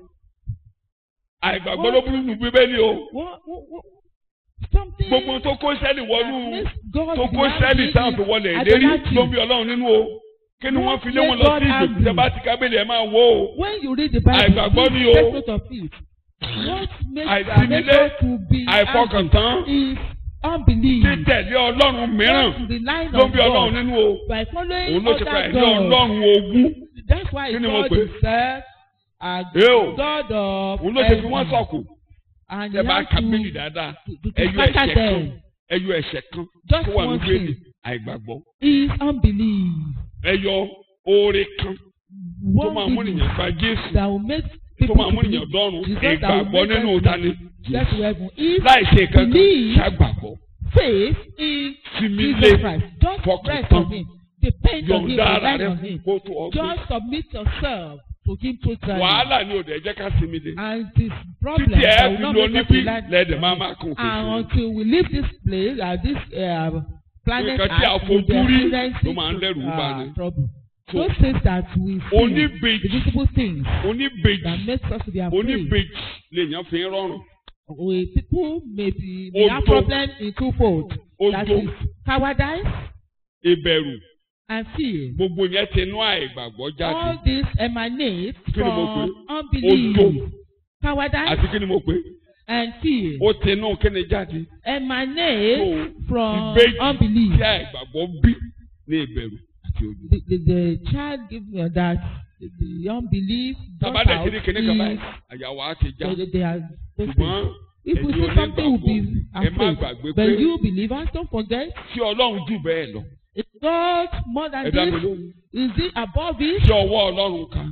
àìgbàgbọ́ ló burú jù bíbélì o What, what, what, something gbogbo tó kó sẹ́ẹ̀lì wọnú that makes God tó kó be sẹ́ẹ̀lì angry táwọn fi is wọlé ìlérí idolatry. ló bí ọlọ́run nínú o kí ni wọ́n fi lé wọn lọ What sí made God ìgbèkùn tẹ́ bá ti kábílì ẹ̀ máa wò ó When you read the Bible, Àìgbàgbọ́ ni o. take note of it. What makes Àìsínílé, God to be àìfọkàntán angry is unbelief. títẹ̀lé ọlọ́run mìíràn Just relying ló on bí ọlọ́run God nínú o by following òun ló ti pa other ẹ̀dí gods. ọlọ́run ogún That's why Kí ni mo God pè? is said a Eo. God of òun ló ti fi wọ́n heaven. sọ̀kù And tẹ́ he bá has kábílì to, dáadáa to, to, to ẹyọ scatter ẹ̀ṣẹ̀ kan them. ẹyọ ẹ̀ṣẹ̀ kan Just tó wà ní one bíbélì thing àìgbàgbọ́ is unbelief. ẹyọ oore kan tó máa One mú thing ènìyàn gba Jésù that will make tó people máa to mú believe ènìyàn dọ́run Jesus that will ìgbàgbọ́ make nínú them ta ni get to heaven. If láì ṣe kankan believe ṣàgbàgbọ́ faith in sinmi Jesus lé Christ, just fọkàn rest tán on Him, depend on Him, yọ̀ǹda ara rely rẹ on fún Him. kó tó ọgbẹ́ Just submit yourself to Him totally. wàhálà ni òde ẹ̀jẹ̀ ká sinmi lé And this problem títí ẹ̀ that will fi not lọ make us níbí rely lẹ́ẹ̀dẹ̀ on máa Him. máa kún And òkè until we leave this place, uh, this uh, planet Nǹkan tí a Earth, we'll be fojú rí experiencing ló máa ń dẹ́rù bà uh, ni. trouble. So, Those things that we see, the oníbejì visible things oníbejì that makes us to be afraid. oníbejì lèèyàn fi ń rọrùn We, people may, be, may have Ojo. problem in twofold. That ojo is cowardice ìbẹ̀rù and fear. gbogbo yẹn ti inú àìgbàgbọ́ jáde All this emanates Kí ni mo from pè? unbelief, Ojo. cowardice àti kí ni mo pè é? and fear. ó ti inú kíni jáde Emanates So, from ìbejì unbelief. tí àìgbàgbọ́ bí ní ìbẹ̀rù àti ojú. The, the, the child give uh, that the, the unbelief brought tábàdà out kiri kíní kan báyìí is àyàwó á ti já they, they are those ṣùgbọ́n things. If we ẹ̀yin see something, we'll be onígbàgbọ́ ẹ má afraid. gbàgbé But pé you believers, don't forget, tí ọlọ́run jù bẹ́ẹ̀ lọ is God more than ẹ dá mi this? lóhùn Is it above it? tí ọwọ́ ọlọ́run ká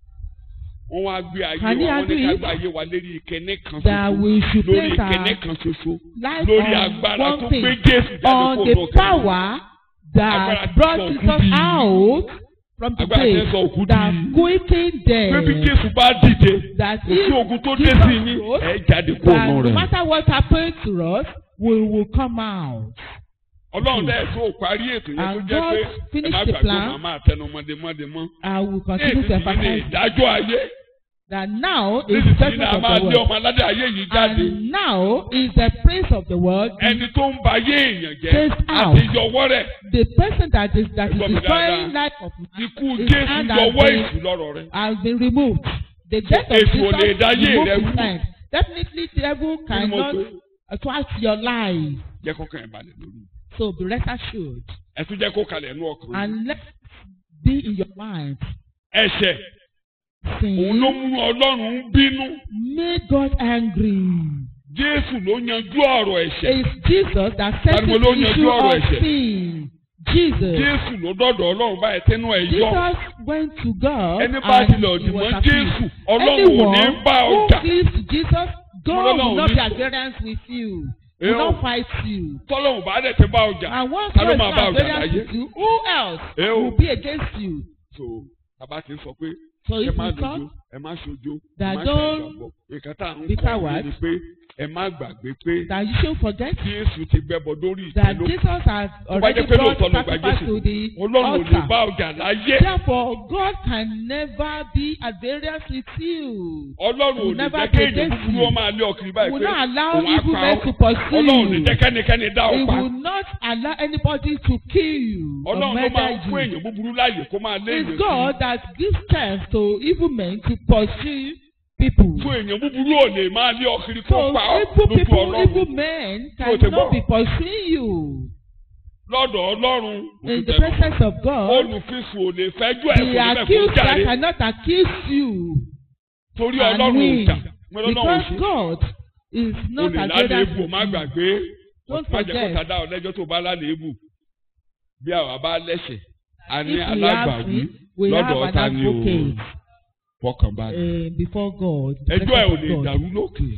wọ́n wá gbé ayé Can wa he wọ́n ní do ká it? gbé ayé wa lérí ìkíní kan That ṣoṣo we should lórí place ìkíní our kan ṣoṣo life lórí on agbára tó one thing, gbé Jésù jáde on kó the lókè. power Agbára that tí brought sọ òkú Jesus di- out from the agbára tí grave, sọ òkú that di quickened pé bí them, Jésù bá dìde that kò sí if ogun tó dé Jesus sí yín rose, ẹ jáde kó that nù no rẹ̀. matter what happens to us, we will come out. ọlọ́run dẹ́ tó parí ètò yẹn tó And jẹ́ God pé ẹ finished má the gbàgbé plan. màmá àtẹnumọ́dé mọ́dé mọ́. I will ní continue to èsì yìí ní emphasize ìdájọ́ ayé that now is ní the èsì yìí judgment ní a of máa the lé world. ọmọ aládé ayé yìí jáde. And now is the prince of the world, ẹni tó ń ba ayé èèyàn jẹ́ Chased out. àti yọwọ́ rẹ̀ the person that is that is Ẹgbọ́n mi destroying dáadáa. life of man ikú His Jésù hand has yọwọ́ been- èṣù lọ́rọ̀ rẹ̀. has been removed. The death of èṣù ò lè Jesus dá ayé rẹ removed rú. his hand. Definitely the devil Kí ni mo cannot pè? thwart your life. jẹ́ kó kàn ẹ́ balẹ̀ lórí. So be rest assured ẹ tún jẹ́ kó kalẹ̀ nú ọkàn. and let be in your mind. ẹ̀ṣẹ̀ òun ló Sin mú Ọlọ́run bínú. made God angry. Jésù ló yanjú ọ̀rọ̀ ẹ̀ṣẹ̀. It's Jesus that Tani mo settles ló the yanjú issue ọ̀rọ̀ of ẹ̀ṣẹ̀? sin. Jesus. Jésù ló dọ̀dọ̀ Ọlọ́run báyìí tẹnu ẹ̀ yọ. Jesus went to God Ẹni bá and tilẹ̀ he òdì was mọ́ appeased. Jésù, Ọlọ́run ò ní Anyone bá who ọjà. gives to Jesus, God Ọlọ́run will ò not ní be sọ. at variance with you. Ẹ Will o. not fight you. Tọ́lọ́run bá dẹ̀ ti bá ọjà. And once Ta ló God is máa not bá at ọjà variance láyé? with you, who else Ẹ o. will be against you? So bàbá ti sọ pé So ẹ if má we dojo, talk ẹ má ṣojo, ẹ that má don't ṣàìgbàgbọ́. Nǹkan tá à ń be kọ́ coward. ni pé ẹ má gbàgbé pé that you should forget Jésù ti gbẹ́bọ lórí that ìtẹ́lógún. Jesus has Tó bá already jẹ́ pé brought lóòótọ́ ló gba sacrifice Jésù. to the Ọlọ́run ò lè bá altar. ọjà láyé. Therefore, God can never be at variance with you. Ọlọ́run ò will ní never jẹ́ be kéèyàn against búburú you. ó máa lé ọkùnrin He báyìí will pé not allow òun á evil pa men ọ́. to pursue Ọlọ́run ò ní you. jẹ́ kẹ́nikẹ́ni dá He ọ pa. will not allow anybody to kill you or Ọlọ́run ló máa ń murder fún you. èèyàn búburú láàyè kó máa lé It's èèyàn God that gives chance to evil men to pursue people. fún èèyàn búburú ò lè máa lé ọkùnrin kó So pa ọ́ evil lójú people, Ọlọ́run. evil men Tí o ti gbọ́. cannot be pursuing you. lọ́dọ̀ ọlọ́run In the presence of God, olùfisùn ò lè fẹ́jú ẹ̀ the fún bẹ́ẹ̀ kó accuser jáde cannot accuse you torí and ọlọ́run ò win jà mo lọ́nà ò because ṣe God is o not lè as lálẹ́ great ebù má as gbàgbé Don't má jẹ́ kó forget. ta dá ọ lẹ́jọ́ tó bá lálẹ́ ebù bí àwa bá lẹ́sẹ̀ a ní If we have alágbàwí sin, we have lọ́dọ̀ an ọ̀tá ni o advocate fọkànbalẹ̀ uh, before God. the ẹjọ́ ẹ̀ ò presence lè of God. dàrú lókè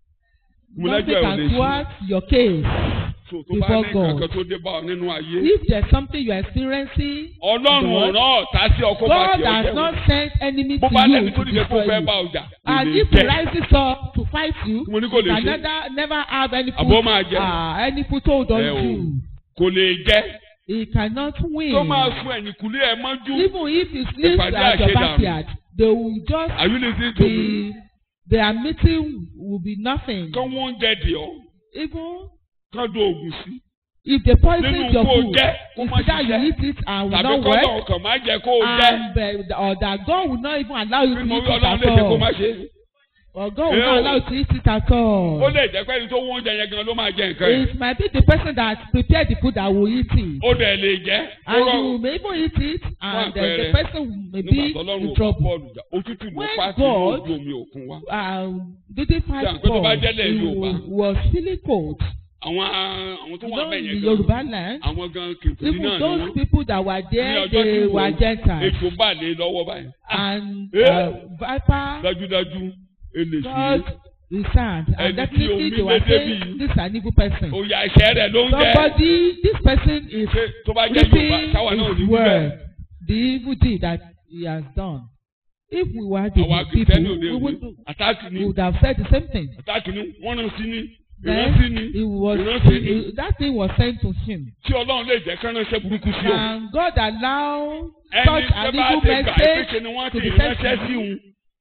mo Nothing lẹ́jọ́ ẹ̀ ò lè can ṣe thwart your case. so tó bá before ní God. kankan tó dé bá ọ nínú ayé If there's something you are experiencing, ọlọ́run ò God- rán ọ̀tá sí ọkọ̀ bá God tiẹ̀ has jẹ́ not sent enemy bó to bá you lẹ́ni tó to dìde kó destroy fẹ́ bá you. ọjà And lè if he jẹ́ rises up to fight you, mo ní kò lè you ṣe can never, never have any àbó foot, máa jẹ uh, any foothold on ẹ o you. kò lè jẹ́ He cannot win. tó máa fún ẹ̀yìnkùlé ẹ̀ mọ́jú Even if he sleeps Ìpàdé at your àṣedànù. backyard, they will just are you listening to me be, their meeting will be nothing. kán wọ́n jẹ́ di ọ́ Even kán do oògùn sí if they poison nínú your kó food, jẹ́ kó má it's either you ṣiṣẹ́ eat it and will tàbí not kọ́ work, lọ́wọ́ kàn má jẹ́ kó o jẹ́ and uh, or that God will not even allow you bí to mo eat rí it ọlọ́run at lè ṣe kó all. má ṣe Or God will Eh, not o. allow you to eat it at all. ó lè jẹ́ pé ẹni tó wọ́n oúnjẹ yẹn gan ló máa jẹ nǹkan yẹn It might be the person that prepared the food that will eat it. ó dẹ̀ lè jẹ́ ó And you rọrùn may even eat it and uh, the àpẹẹrẹ, person may nígbà be tó lọ́run in ò bá trouble. bọ́ọ̀lù jà òtútù ló When pa sí God- ojú omi òkun wa Um, didn't fight Ṣé àpẹẹrẹ tó bá God. jẹ́lẹ̀ He Yorùbá? was feeling cold. àwọn àwọn tó You wà know, bẹ́ẹ̀ in yẹn the gan Yoruba land, àwọn gan kìkìrì even náà ni those wọ́n people that were ní there, ọjọ́ tí they wọ́n were Gentiles. ètò bà lé lọ́wọ́ báyìí And Eh. uh, Viper dájúdájú eléṣu God is sad. Ẹni And tí definitely omi they were lé saying débi. this is an evil person. òyà ẹ̀ṣẹ̀ rẹ̀ ló ń jẹ́ Somebody, this person is ṣé tó bá jẹ́ Yorùbá reaping táwa náà ò ní his wí word, bẹ́ẹ̀ the evil deed that he has done. If we were the àwa people, kìrìtẹ́nì òde we òde would, àtàkì ni we would have said the same thing. àtàkì ni wọ́n rán sí ni Then ìrántí ni it was ìrántí ni it- that thing was sent to him. tí Ọlọ́run lè jẹ́ kán ránṣẹ́ burúkú sí ọ. And God allowed ẹni such tó an bá evil ti gbà pé message ṣe ni wọ́n to ti the ránṣẹ́ sí person. òun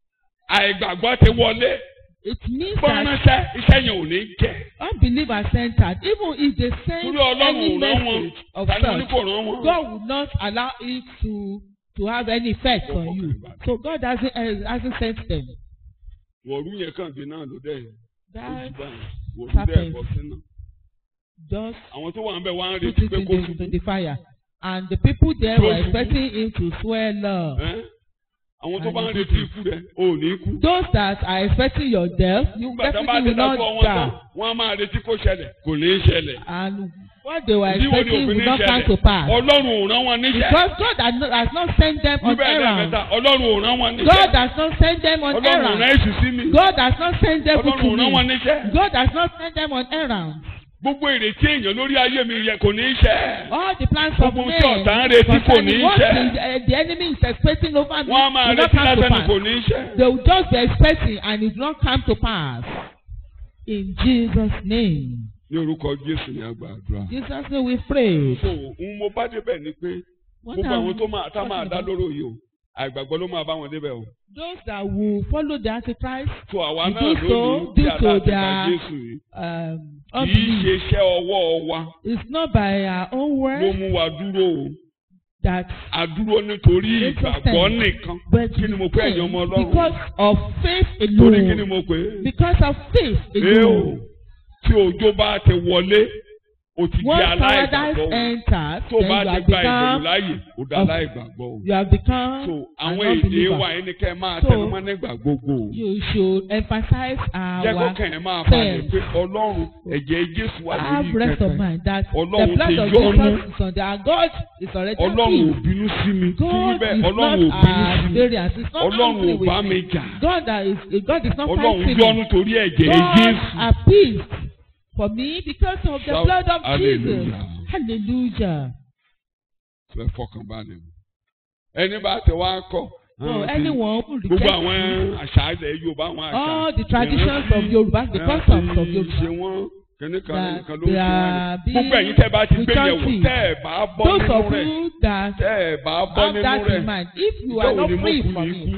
àìgbàgbọ́ ti wọlé It means bọ́n that ránṣẹ́ iṣẹ́ yẹn ò ní jẹ́ unbelievers centered, even if they send torí Ọlọ́run any ò rán wọn message of tani wọn ní such, kò rán wọn. God will not allow it to to have any effect on you. So God hasn't uh, hasn't sent them. wọ̀rú yẹn kàn dé náà ló dẹ̀ That wọ̀rú dẹ̀ happens. bọ́ sínú. just àwọn tó wà ń bẹ̀ wá ń put retí it pé in kó the, ṣubú. to the fire. And the people there were Those who- expecting him to swell up. Ẹ́? àwọn tó And bá ń the retí people- ikú rẹ̀ ò ní kú. Those that are expecting your death, you nígbà tó bá definitely ti will dákọ̀ not wọn tán die. wọ́n á máa retí kó ṣẹlẹ̀ kò ní í ṣẹlẹ̀. And what they were ìdí wo ni expecting òfin will ní not come to ṣẹlẹ̀ pass. ọlọ́run ò rán wọn níṣẹ́. Because God has not, has not sent them on níbẹ̀ errands. lẹ́ẹ̀mẹ́ta ọlọ́run ò rán wọn God níṣẹ́. has not sent them on ọlọ́run ò rán errands. èṣù sí mi. God has not sent them ọlọ́run ò to rán wọn me. níṣẹ́. God has not sent them on errands. gbogbo ìrètí èèyàn lórí ayé mi yẹ kò ní í ṣẹ. All the plans of Gbogbo men tí ọ̀tá ń retí kò ní concerning í what ṣẹ. the, uh, the enemy is expecting over me wọ́n á máa will not retí come to lásán ni pass. kò ní í ṣẹ. They will just be expecting and it will not come to pass. In Jesus' name. ní orúkọ jésù ní àgbàdúrà. Jesus' name we pray. so n mo bá débẹ̀ ni pé What gbogbo are àwọn we tó máa tá máa talking dá about? lóró yìí o àìgbàgbọ́ ló máa bá wọn débẹ̀ o. Those that will follow the Antichrist so àwa We náà do so lónìí tí due a to bá ti gba their- jésù yìí um, kì í unbelief. ṣe iṣẹ́ ọwọ́ wa It's not by our own ló word mú wa dúró o. that a dúró nítorí It's ìgbàgbọ́ sustain. nìkan. but kí ni mo pè ẹ̀yin ọmọ ọlọ́run? because of faith torí kí ni alone. mo pè é? Because of faith Ee o, alone. tí òjò bá ti wọlé, o ti di Once aláìgbàgbọ́ paradise o. enters, Tó then bá you ti have gba ìbẹ̀rù become láàyè, o da of- aláìgbàgbọ́ o. you have become So an àwọn èdè unbeliever. wa yìí ni kẹ́ ẹ máa So, tẹnu mọ́ nígbà gbogbo o. You should emphasize Jẹ́ our kọ́kàn ẹ̀ máa balẹ̀ faith. pé Ọlọ́run ẹ̀jẹ̀ Jésù wà lórí have rest of pẹpẹ. mind that Ọlọ́run the blood ti of yọ́nú. Jesus is on there and God is already Ọlọ́run ò happy. bínú sí mi. Kí God bẹ́ẹ̀ is Ọlọ́run ò not bínú sí at mi. variance. He's not Ọlọ́run angry ò with bá me. mi jà. God that is God is not Ọlọ́run fighting yọ́nú me. torí ẹ̀jẹ̀ God Jésù. appeased for me because of the Shout blood of Jesus. hallelujah. Hallelujah. Sọ ẹ fọkàn balẹ̀ o. Ẹni bá tẹ wá kọ́. So ah, ti- anyone who Gbogbo rejects àwọn me, àṣà ilẹ̀ Yorùbá àwọn àṣà. all the traditions of ìrántí, Yoruba, the eh, customs of àti Yoruba, ṣe wọ́n kẹ́ni kan that nìkan ló ń they ṣe are wọ́n. being Gbogbo ẹ̀yin tẹ́ bá ti gbé yẹ̀wò retouched. tẹ́ ẹ̀ bá bọ́ those nínú of rẹ̀ you that tẹ́ ẹ̀ bá bọ́ have nínú that rẹ̀. in mind, if you Ìjọ́ are wo not ni mo free kú from ní it, ikú?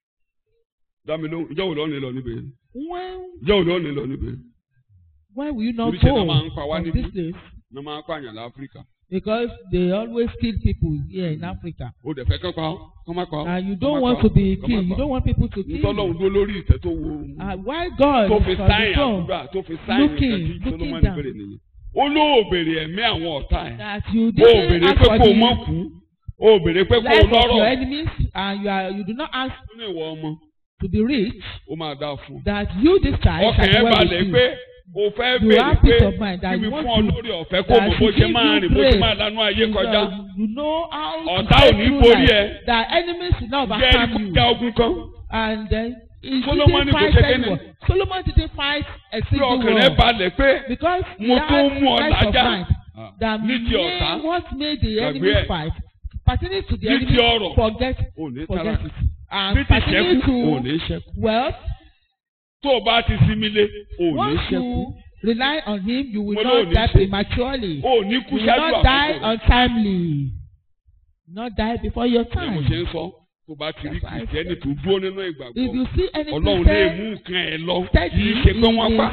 Dámi lóhùn, ìjọ́ wo lọ́ọ́ ní lọ níbẹ̀? when Ìjọ́ wo lọ́ọ́ ní lọ níbẹ̀? when will you not Oríṣiríṣi náà go máa ń pa wá from níbí. this place? Ní máa ń pààyàn láfíríkà. Because they always kill people here in Africa. O dẹ̀ fẹ́ kán pa ọ́, kán má pa ọ́. And you kán don't má want pa to ọ́, be kán má killed. pa You ọ́. don't want people to kill Ntọ́lọ́hún you. dúró lórí ìtẹ́ tó wo. And why God Tó is fi on the sáyìn throne, àdúrà tó fi sáyìn looking, nǹkan tí looking Solomoni down. bèrè nìyẹn. ó ló béèrè ẹ̀mí àwọn ọ̀tá ẹ̀ that you ó didn't béèrè ask pé for kó o mọ̀ the kú ó béèrè pé kó o life of your lọ́rọ̀ enemies and you are you do not ask ó ní ìwọ ọmọ to be rich ó máa dáa fún un. that you this child ọkàn shall ẹ̀ dwell balẹ̀ with pé you. o fẹ́ You béèrè have pé peace of mind that kí mi you want fún ọ to- lórí ọ̀fẹ́ kó that mọ̀ she bó ṣe give máa you rìn bó ṣe grace. máa lanú ayé You, kọjá. uh, you know how Ọ̀tá to ò go ní through borí life. ẹ. That enemies will not jẹ́ overcome you. ìkọjá ogun kan And then he Solomon didn't kò fight ṣe kíni? anyone. Solomon didn't fight a tí single ọkàn rẹ̀ war. balẹ̀ pé Because he mo had tó mú ọ rest of lájà mind. That ní ti ọ̀tá made what made the Gbàgbé enemy ẹ̀. fight pertaining to the Ní ti enemy ọrọ̀. forget ò ní forget tara it. And ní ti pertaining ṣẹ́kù ò to ní ṣẹ́kù wealth, tó o bá ti sinmi lé ò ní once ṣẹ́kù you rely on him, you will Mo ló not ní die ṣe. prematurely. ò ní kú You will ṣáájú not die àkókò rẹ̀. untimely. Not die before your ni mo ṣe time. ń sọ tó bá ti rí That's why I kìrìsìtẹ́nì tó dúró nínú If ìgbàgbọ́ you see any ọlọ́run lè Christian mú nǹkan ẹ̀ lọ kì steady í ṣe pé in wọ́n pa.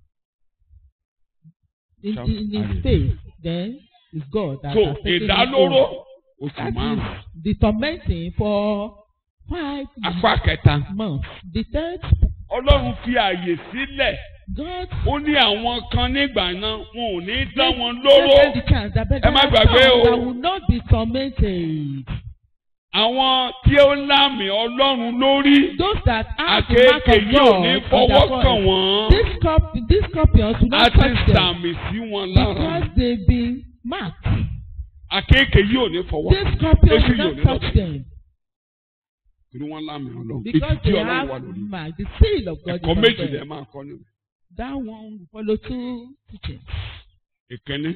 in, Shout in his hallelujah. faith, then it's God that so has taken him ìdálóró over. oṣù That márùn-ún is the tormenting for five apá kẹta months. The third, ọlọ́run fi àyè sílẹ̀ God ó ní àwọn kan nígbà náà wọn ò ní dá gave- wọn gave lóró them the chance that but Ẹ there má are gbàgbé some o. that will not be tormented. àwọn tí ó lámì ọlọ́run lórí Those that have the mark àkéèké of yóò ní God on fọwọ́ their kàn forehead. wọ́n These scorp- these scorpions will a not ti touch them sàmì sí wọn lára because they've been marked. àkéèké yóò ní fọwọ́ These kàn scorpions Èṣù will yóò not ní touch lọ́bẹ̀ them torí wọ́n lámì ọlọ́run because ìtìjú they ọlọ́run wà have lórí marked. The seal of God ẹ̀kọ́ is on méjì lẹ́ẹ̀ them. máa kọ́ nínú That one will follow two teachings. ìkíní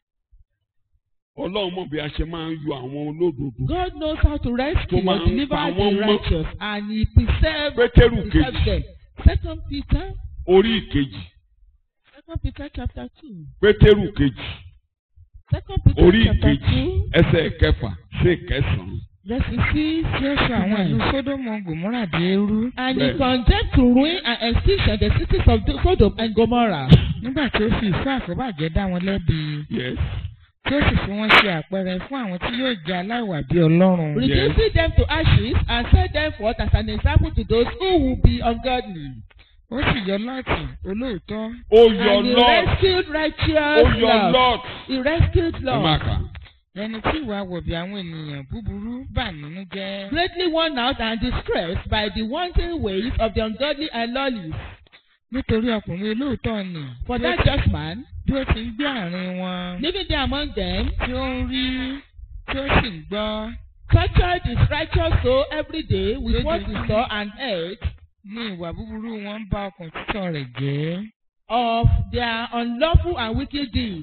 ọlọ́run mọ̀ bí a ṣe máa ń yọ àwọn olódodo God knows how to rescue Tó máa or ń deliver pa the wọ́n mọ́. righteous and he preserves pétérù preserves kejì them. Second Peter, orí ìkejì Second Peter chapter two. pétérù kejì Second Peter orí chapter ìkejì two, ẹsẹ̀ kẹfà sí ìkẹsàn-án verse six tí ó sọ àwọn ìlú sódómù gòmórà dé rú And he Bẹ́ẹ̀. condemned to ruin and extinction the cities of Sodom and Gomorrah. nígbà tí ó fi ìfẹ́ àkóbàjẹ́ dá wọn lẹ́bi yes tí ó sì fi wọ́n ṣe àpẹẹrẹ fún àwọn tí yóò jẹ́ aláìwà bí ọlọ́run. reducing them to ashes and set them forth as an example to those who will be ungodly. ó sì yọ lọ́ọ̀tì olóòótọ́ ó yọ and he lord rescued ó righteous yọ love. lord He rescued ẹ máa love. kà ẹni tí ìwà wọ̀bì àwọn ènìyàn búburú bà nínú jẹ́. Greatly worn out and distressed by the wanton ways of the ungodly and lawless. nítorí ọkùnrin olóòótọ́ ni For bí ó that ti- just man, bí ó ti ń gbé àárín wọn living there among them, tí ó ń rí tí ó sì ń gbọ́ tortured his righteous soul every day with what he Lójoojúmọ́. saw and heard ní ìwà búburú wọn ń bá ọkàn títọ́ rẹ̀ jẹ́. of their unlawful and wicked deeds.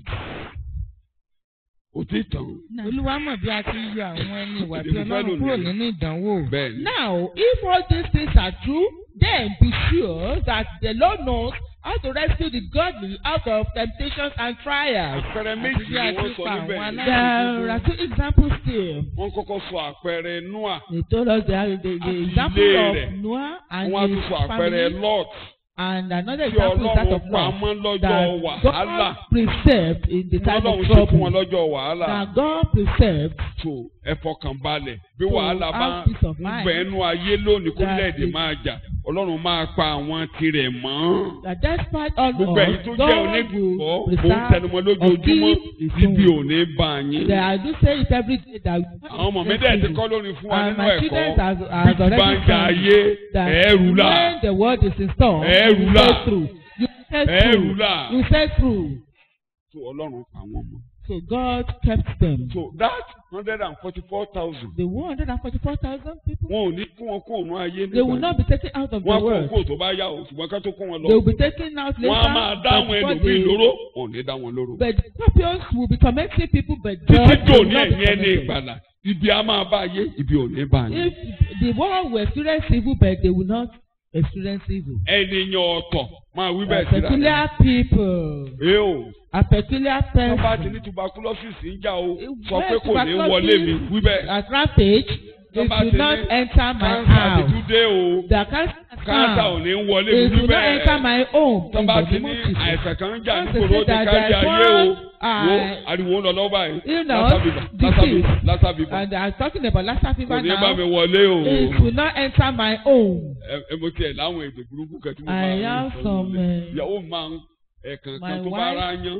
ó ti tàn olúwa mọ̀ bí a ti yọ àwọn ẹni ìwà bí Èdè mo fẹ́ ọlọ́run lò kúrò nìyẹn. nínú ìdánwò. bẹ́ẹ̀ ni Now, if all these things are true, then be sure that the Lord knows how to rescue the godly out of temptations and trials. àpẹẹrẹ Àti méjì bí ni a wọ́n ti sọ pa níbẹ̀ àwọn yẹn. aláìní There are two examples still. wọ́n kọ́kọ́ sọ àpẹẹrẹ noah They told us the, the, the Àti example ilé of rẹ̀. Noah and wọ́n á tún his sọ àpẹẹrẹ family, lot and another tí example is that ọlọ́run of pa Lot. mọ́ lọ́jọ́ That wàhálà God preserved in the tí time ọlọ́run of ṣe fún wọn trouble. lọ́jọ́ wàhálà That God preserved tó ẹ fọkàn balẹ̀ bí So, wàhálà bá have peace of ń mind. bẹ ẹnu ayé lónìí kó That lẹ́ẹ̀dì is- máa jà ọlọ́run máa pa àwọn tirẹ̀ mọ́. that despite all gbogbo ẹ̀yin tó odds, jẹ́ God onígbọ̀ will mò ń preserve tẹnumọ́ lójoojúmọ́ or keep his ibi own. ò ní bá yín. That I do say it every day that àwọn ọmọ mi dẹ̀ ti kọ́ lórí fún wa And nínú my ẹ̀kọ́ children has, bí has ti bá ń already jà found ayé that ẹ̀ẹ́rù là when the word is in storm, Ẹ̀ẹ́rù you là. say through. You say ẹ̀ẹ́rù through. là You say through. tó ọlọ́run pa wọ́n mọ́. So God kept them. so that hundred and forty-four thousand The 144,000 people, wọn ò ní kó wọn kó òun ayé they will nígbà not be taken out of the wọn kó world. kó tó bá yá o ṣùgbọ́n ká tó kó wọn lọ They will be taken out later. wọn á máa dá àwọn but before ẹlòmíì they- lóró wọn ò ní dá wọn lóró. But the scorpions will be tormenting people, but títí God dò will ní not be ẹ̀yìn ẹni tormented. ìgbàlà ibi a máa bá ayé ibi ò ní bá yín. If the world will experience evil, but they will not experience evil. ènìyàn ọ̀tọ̀ máa wí A bẹ́ẹ̀ sí rárá. peculiar people, ee o a peculiar wọ́n bá ti person. ní tuberculosis ń jà o sọ When pé kò ní wọlé mi wí bẹ́ẹ̀. At rampage, Tó it bá will ti not ní enter my kánsà ti house. tún dé o The cancer kánsà ò come. ní wọlé mi It wí will not enter bẹ́ẹ̀. my home. tó in bá the ti name ní of Jesus. àìsàn kan ń jà Once nígboro they ó say ti that kárí there's ayé o one, wo uh, ariwo ń lọ lọ́wọ́ báyìí illness, lásà bíbà lásà disease, bíbà lásà bíbà And I'm talking about Lassa kò fever ní bá mi now. wọlé o. It will not enter my home. ẹ ẹ mo tiẹ̀ láwọn èdè burúkú kẹ́tí mo I máa ń have sọ some, lórí. uh, ìyàwó mi máa ń ẹ̀ẹ̀kan my kan tó bá wife- ara yán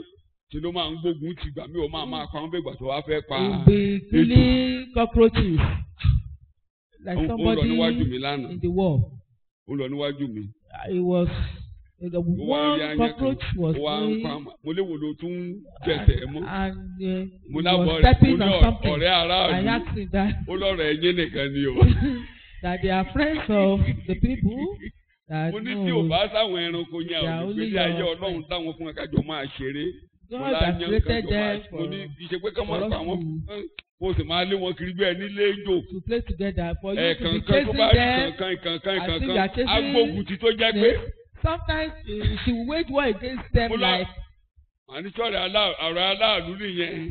ṣe ló máa ń gbógun ti gbà mí ò máa máa pa wọn bẹ́ẹ̀ gbà tó wá fẹ́ pa He'll be killing cockroaches like ó ó lọ somebody níwájú mi lánàá in the wall. ó lọ níwájú mi Uh, It was the ó wá rí one ayán kan cockroach was ó wá ń going pa mà mo léwo ló tún bẹ̀tẹ̀ mọ́ and uh, mo he lábọ̀ was rẹ̀ mo stepping ní on ọ̀- something. ọ̀rẹ́ I aráàlú asked him that ó lọ́rọ̀ ẹ̀yìn nìkan ni o that they are friends of the people that mo ní tí ò no, bá sáwọn ẹranko yẹn They are àwọn only ìgbésí ayé your ọlọ́run friends. táwọn fún akájọ máa ṣeré mo God lá has yan created kájọ máa them mo for ní ìṣe pé ká máa for pa us wọn to- mo sì máa lé wọn kiri bí ẹni léjò to play together for you to be ẹ̀ẹ̀kankan tó chasing bá rí them. kankan ìkankan I think you are ìkankan chasing agbógun ti tó jẹ́ pé snakes. Sometimes uh, she will wage war against them Mo lá- like àníṣọ́rẹ̀ ọ̀rẹ́ aláàlú nìyẹn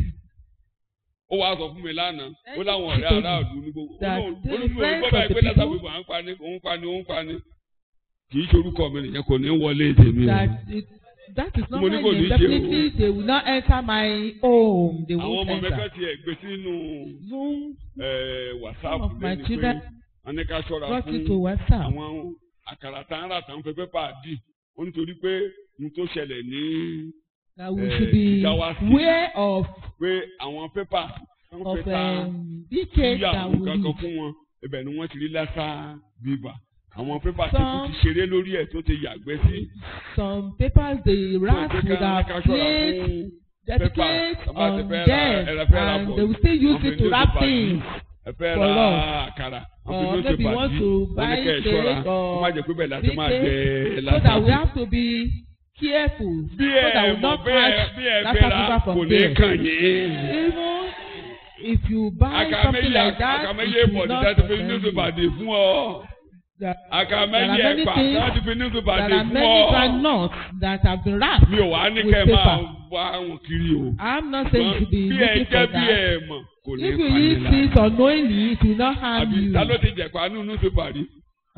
ó wàá sọ fún mi lánàá ó láwọn ọ̀rẹ́ People aláàlú ní gbogbo that ó they ní friends olùkọ́ báyìí of the pé lásà people. pípa à ń pani òun pani òun pani kì í ṣorúkọ mi nìyẹn kò ní wọlé tèmi o that it, that is not Mo my ní kò ní name ṣe o. definitely they will not enter my home they àwọn won't ọmọ mi enter. kan tiẹ̀ gbé sínú Zoom eh, some whatsapp of my lẹ́nu pé children wọ́n ní ká ṣọ́ra got fún it to WhatsApp. àwọn àkàrà tá ń rà tá ń fẹ́ pépà dì ó nítorí pé n tó ṣẹlẹ̀ ní that we eh, should be Jigawa State. aware of pé àwọn pépà tó ń of fẹ́ ta um, details yíyá that àwọn we kankan need. fún wọn ibẹ̀ ni wọ́n ti rí lásà bíbà àwọn pépà tó kù Some- ti ṣeré lórí ẹ̀ tó ti yàgbẹ́ sí. some papers the rats Tó ń pé would ká- have ká ṣọ́ra placed fún dedicate Pepper, bá ti on fẹ́ ra- them ẹ fẹ́ ra and bọ̀. they will still use Wọ́n it fi to wrap newspaper dì. things ẹ fẹ́ for ra us. àkàrà Or wọ́n fi maybe newspaper want dì. to wọ́n ní buy kẹ́ ẹ ṣọ́ra cake wọ́n má jẹ́ pé bẹ́ẹ̀ láti big máa cake, jẹ so that we lásà. have to be careful bí so that ẹ we mọ̀ not bí ẹ catch bí ẹ lassa fẹ́ ra fever kò from ní there. kàn yín. Even if you buy something àkàmẹ́yẹ like that, àkàmẹ́yẹ it pọ̀ will ní not láti fi offend newspaper you. dì fún ọ. There àkàmẹ́yẹ there are many ẹ̀pà things- láti fi newspaper there dì are fún many ọ. granules that have been wrapped. mi ò wá ní with kẹ́ ẹ máa paper. wá wọn kiri o. I'm not saying you should be bí ẹ looking jẹ́ for bí that. ẹ mọ̀ kò ní If you pani eat lára. it unknowingly, it will not harm àbí you. ta ló ti jẹ̀pá nínú newspaper rí.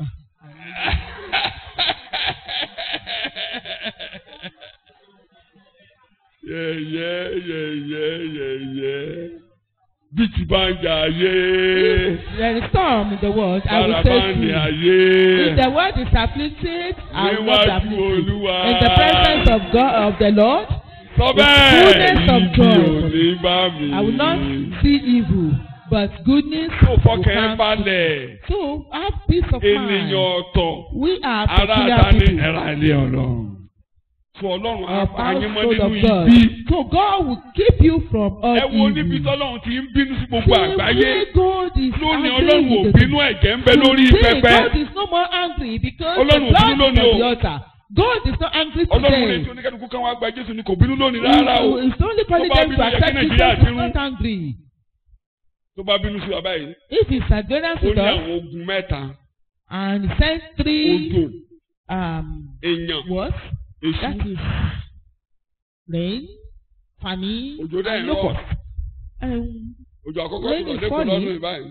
yẹ̀yẹ́ yẹ̀yẹ́ yẹ̀yẹ́ bí ti bá ń jà ayé There is storm in the world. I will bára say bá to ń ní you. ayé If the world is afflicted, I will not be níwájú afflicted. olúwa In the presence of God of the Lord, sọ the bẹ́ẹ̀ fullness of ibi joy. ò ní bá mi. I will not see evil, but goodness tó will fọkàn ẹ come. balẹ̀ So have peace of ènìyàn mind. ọ̀tọ̀. We are ara peculiar ta ni people. ẹ̀rọ ilé ọlọ́run. fún ọlọ́run Of apáyémọ́ household nínú of God. ibi. So God will keep you from all ẹ wo níbi evil. tọ́lọ́run ti ń bínú sí gbogbo àgbáyé. Today God is lónìí angry ọlọ́run ò with the bínú ẹ̀jẹ̀ ń bẹ lórí Today, pẹpẹ. God is no more angry because Ọlọ́run ò the bínú blood is lónìí on the o. altar. God is not angry ọlọ́run ní today. tí oníkẹ́dùkú kan wá gba jésù ni kò bínú lónìí rárá o. He is only calling Tó bá them to bínú, yẹ kí accept Nàìjíríà Jesus. He is bínú. not angry. tó bá bínú sí wa báyìí. If he is against ó us ní àwọn ogun mẹ́ta. and he sent three odò um èèyàn what? That èṣù. is rain, famine, òjò dẹ́ and ẹ̀rọ. locust. Um, òjò àkọ́kọ́ Rain tó lọ is lẹ́kọ̀ọ́ falling. lọ́dún ìbáyìí.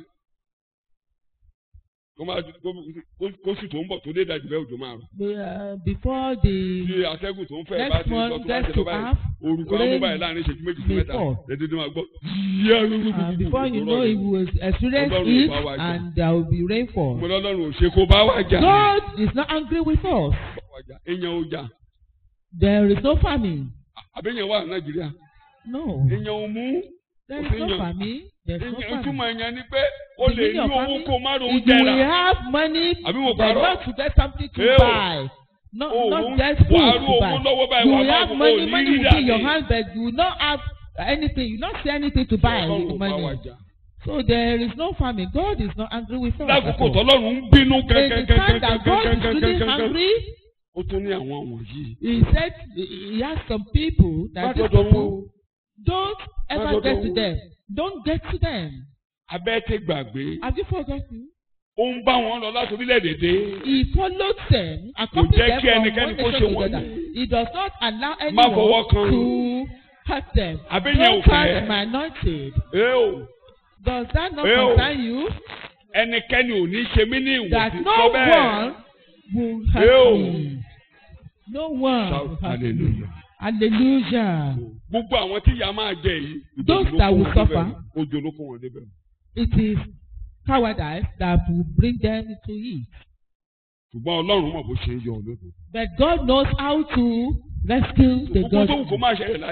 kó máa kó- kó- kó sì tó ń bọ̀ tó dé ìdajì bẹ́ẹ̀ òjò máa rọ̀. the, uh, before the tí atẹ́gùn tó ń fẹ́ bá next ti lọ month tó bá gets ti to lọ báyìí half, orúkọ rain amúbáyìí láàrin ìṣẹ́jú méjì sí may mẹ́ta fall. lẹ́dídé máa gbọ́ yíyá rúrú and before you know it will experience Ọlọ́run heat ò bá wa jà. and there will be rainfall. mo lọ́lọ́run ò ṣe kó bá wà jà God is not angry with us. èèyàn ò jà There is no famine. àbẹ̀yẹn wà nàìjíríà No. èèyàn ò mú There is Opinion. no famine. There is no èèyàn famine. ìtumọ̀ èèyàn ni pé o The lè meaning ní of owó famine kó má ro If oúnjẹ you will rà have money, Àbí mo but parọ́? not to get something to Eh o. buy. Not, o not get food wàá to rú owó buy. lọ́wọ́ báyìí You wàá will máa have wò ó money, ní money rí will be in your dàdé hand, but you will not have anything. You will not see anything to buy ọlọ́run with ò bá wà money. jà So there is no famine. God is not angry with us. at lákòókò all. tọ́lọ́run ń bínú In the time that God is really gẹ́gẹ́gẹ́gẹ́gẹ́gẹ́gẹ́ angry, ó tún ní àwọn wọ̀nyí. He said He has some people má that these dọ́dọ̀ wọn people don't ever Má get dọ́dọ̀ to wọn. them. Don't get to them. abẹ́ tẹ gbàgbé Have you forgotten? ó ń bá wọn lọ láti orílẹ̀-èdè dé. He followed them, accompanied jẹ́ them kí from ẹnikẹ́ni one kó nation ṣe to wọ́n another. ní. He does not allow Má fọwọ́ anyone kan. to hurt them. Àbẹ́yẹn ò Don't fẹ́. hurt my anointed. ẹ o Does that not Eh, oh. concern you? ẹnikẹ́ni ò ní ṣe mí ní That ìwọ̀sí no sọ bẹ́ẹ̀. one will Eh, hurt oh. me. No one will Shout hurt me. hallelujah. Hallelujah. gbogbo àwọn tí ìyá máa jẹ yìí. Those ìjòjò ló that kó will wọn suffer. débẹ̀. ojo ló kó wọn débẹ̀. It is cowardice that will bring them to it. ṣùgbọ́n ọlọ́run mọ̀ bó ṣe ń yọ olódò. But God knows how to rescue the gbogbo tó wù kó God. máa ṣẹlẹ̀ láyé.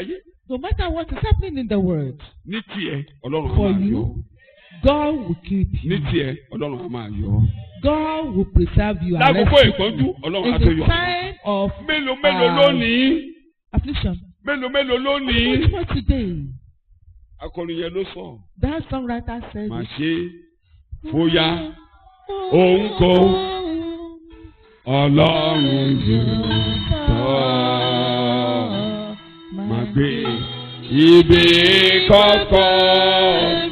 No matter what is happening in the world, ní tiẹ̀ ọlọ́run á For máa you, yọ God will keep ní you. tiẹ̀ ọlọ́run á máa yọ. God will preserve you and lákòókò rescue ìpọ́njú you. ọlọ́run á In tó the yọ. time of mélòó mélòó Ah. lónìí affliction. mélòó mélòó lónìí. Much more today. akọrin yẹn ló sọ That songwriter said, mà it. ṣe bóyá òun kò ọlọ́run yóò tọ́ mà gbé ibi kọ́kọ́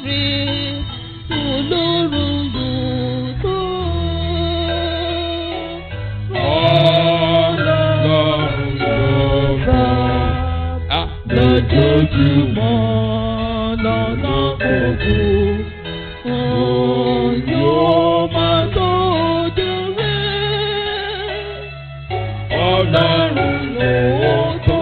ọlọ́run yóò tọ́. Ah, lójoojúmọ́ lọ́nà gbogbo òun yóò máa tọ́jú rẹ̀ ọlọ́run lóòótọ́.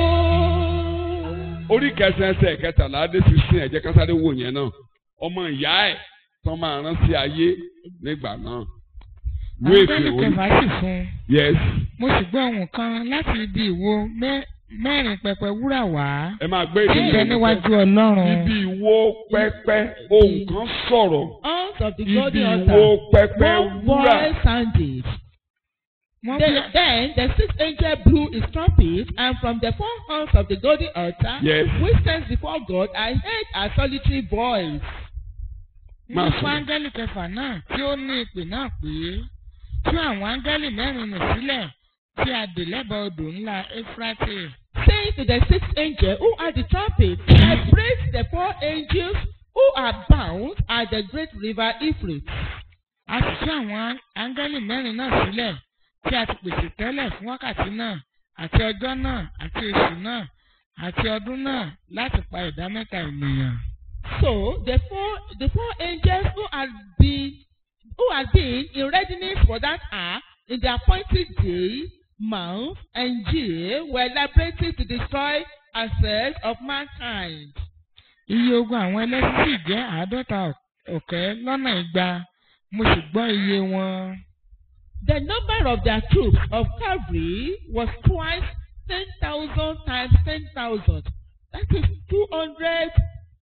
orí kẹsàn-án ẹsẹ̀ kẹtàlá dé sísìn ẹ̀jẹ̀ kásáré wò yẹn náà ọmọ ìyá ẹ̀ tán máa rán sí ayé nígbà náà. Wéèkì áńgẹ́lì orí kẹfà sì fún un yes mo sì gbọ́ ohùn kan láti ibi ìwo mẹ́- mẹ́rin pẹpẹ wúrà wá ẹ máa gbé tí ń bẹ níwájú ọlọ́run ibi ìwo pẹ́pẹ́ ohun kan sọ̀rọ̀ Out of the ibi golden ìwo altar, pẹ́pẹ́ one wúrà voice sounded. wọ́n Then, bí then the sixth angel blew his trumpet, and from the four horns of the golden altar, Yes. which stands before God, I heard a solitary voice. máa wọ́n fún sọ̀rọ̀. áńgẹ́lì kẹfà náà tí ó ní ìpè náà pé tú àwọn áńgẹ́lì mẹ́rin nì sílẹ̀ tí a dè lẹ́bàá odò ńlá éfúrátì saying to the sixth angel who had the trumpet, I praise the four angels who are bound at the great river Euphrates. a sì tú àwọn áńgẹ́lì mẹ́rin náà sílẹ̀ tí a ti pèsè tẹ́lẹ̀ fún wákàtí náà àti ọjọ́ náà àti oṣù náà àti ọdún náà láti pa ìdá mẹ́ta ènìyàn. So the four the four angels who had been who had been in readiness for that hour in the appointed day, month, and year were liberated to destroy assets of mankind. iye ogun àwọn ẹlẹ́sìn sì jẹ́ àádọ́ta ọ̀kẹ́ lọ́nà igba mo sì gbọ́ iye wọn. The number of their troops of cavalry was twice ten thousand times ten thousand. That is two hundred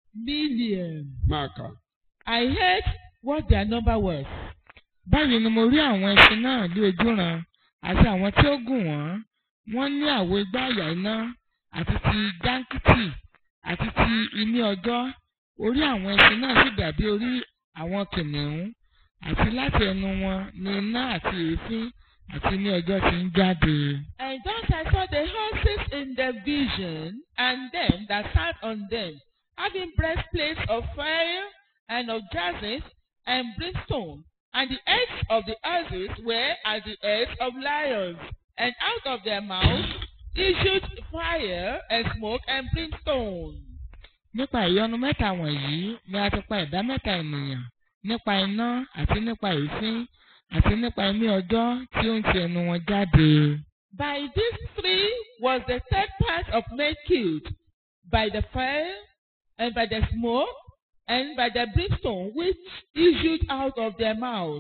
million. máa kà I heard what their number was. báyìí ni mo rí àwọn ẹṣin náà ní ojúran àti àwọn tí ó gùn wọ́n wọ́n ní àwo igbá àyà iná àti ti jáńkìtì àti ti iní ọjọ́ orí àwọn ẹṣin náà sì dàbí orí àwọn kìnìún àti láti ẹnu wọn ni iná àti èéfín àti iní ọjọ́ ti ń jáde. And thus I saw the horses in the vision, and them that sat on them, having breastplates of fire and of jacinth and brimstone, and the heads of the horses were as the heads of lions, and out of their mouths issued fire and smoke and brimstone. nípa ìyọnu mẹ́ta wọ̀nyí ni a ti pa ìdá mẹ́ta ènìyàn nípa iná àti nípa èéfín àti nípa imí ọjọ́ tí ó ń ti ẹnu wọn jáde. By these three was the third part of men killed, by the fire, and by the smoke, and by the brimstone which issued out of their mouths.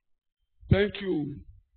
thank you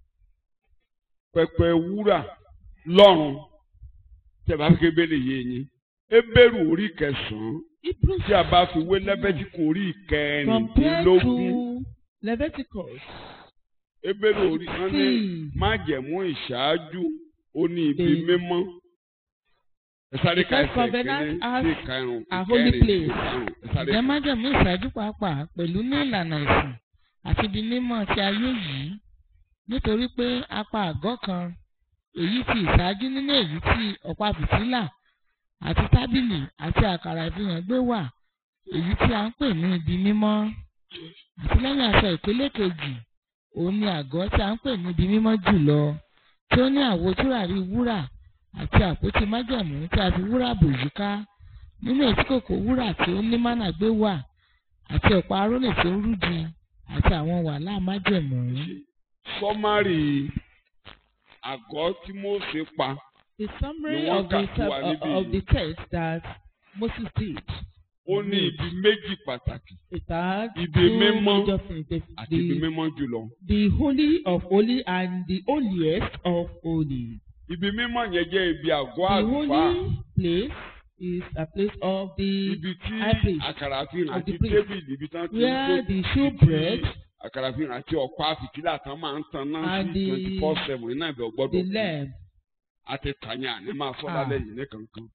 pẹpẹ wúrà lọ́run tí a bá fi kébélé yé yín ebéèrú orí kẹsàn-án Hebrews tí a bá fi wé lẹ́bẹ̀tìkù orí compared kẹrìndínlógún to Leviticus. ebéèrú orí wọn ní sixteen. májẹ̀mú ìṣáájú ó ní ibi The- mímọ́ ẹ sáré ka The first ẹsẹ̀ covenant kìíní has sí ìkarùn a holy ìkẹrin place. ìkarùn ẹ sáré Ǹjẹ́ ka. májẹ̀mú ìṣáájú pàápàá pẹ̀lú ní ìlànà ìsìn àti ibi mímọ́ ti ayé yìí nítorí pé apá àgọ́ kan èyí ti ìṣáájú nínú èyí tí ọ̀pá fìtílà àti tábìlì àti àkàrà ìfihàn gbé wà èyí tí a ń pè ní ibi mímọ́ àti lẹ́yìn aṣọ ìpele kejì òun ni àgọ́ tí a ń pè ní ibi mímọ́ jùlọ tí ó ní àwo tùràrí wúrà àti àpótí májẹ̀mú tí a fi wúrà bò yíká nínú ètí kòkò wúrà tí ó ní mánà gbé wà àti ọ̀pá arónì tó ń rúdi àti àwọn wàhálà májẹ̀mú. sọ́márì àgọ́ tí Mósè pa The summary Ni wọ́n of the, kà fún wa of, níbí of yìí. the text that Moses did. ó ní ibi méjì pàtàkì It had Ibi two mímọ́ major things. The, àti ibi the, mímọ́ jùlọ. the holy of holy and the holiest of holy. ibi mímọ́ yẹn jẹ́ ibi àgọ́ The àlùfáà holy place is a place of the ibi tí high priest, àkàrà àfihàn of the àti priest. tébìlì ibi tán ti ń where tó the showbread, àkàrà àfihàn àti ọ̀pá fìtílà tán máa ń tan náà And sí the- twenty four seven iná ìbẹ̀ the ọgbọ́dọ̀ lamb. àti tàyà ní máa sọ Ah. lálẹ́ yìí ní kankan.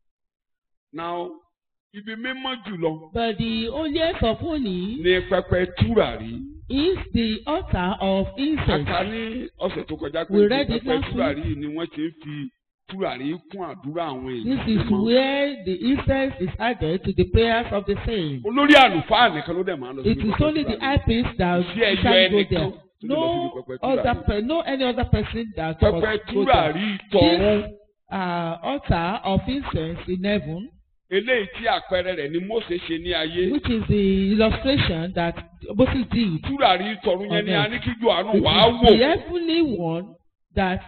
now ibi mímọ́ jùlọ But the holiest of holy ní pẹpẹ túràrí. is the altar of incense. Aka ní ọ̀sẹ̀ tó kọjá pé We read it pẹpẹ last túràrí yìí ni wọ́n ti ń fi túràrí kún àdúrà àwọn This èèyàn. is mímọ́. where the incense is added to the prayers of the saints. olórí àlùfáà nìkan ló dẹ̀ máa ń lọ It síbi is pẹpẹ only the túràrí. high priest that Sí ẹyọ can go ẹnìkan there. tó lè lọ No síbi pẹpẹ other túràrí. per, no any other person that pẹpẹ must go there. túràrí tọ̀run Uh, altar of incense in heaven, eléyìí tí àpẹẹrẹ rẹ̀ ni Mósè ṣe ní ayé. which is the illustration that Moses did. túràrí tọ̀run yẹn ni a ní kí Jòhánù It wàá is the wò heavenly one that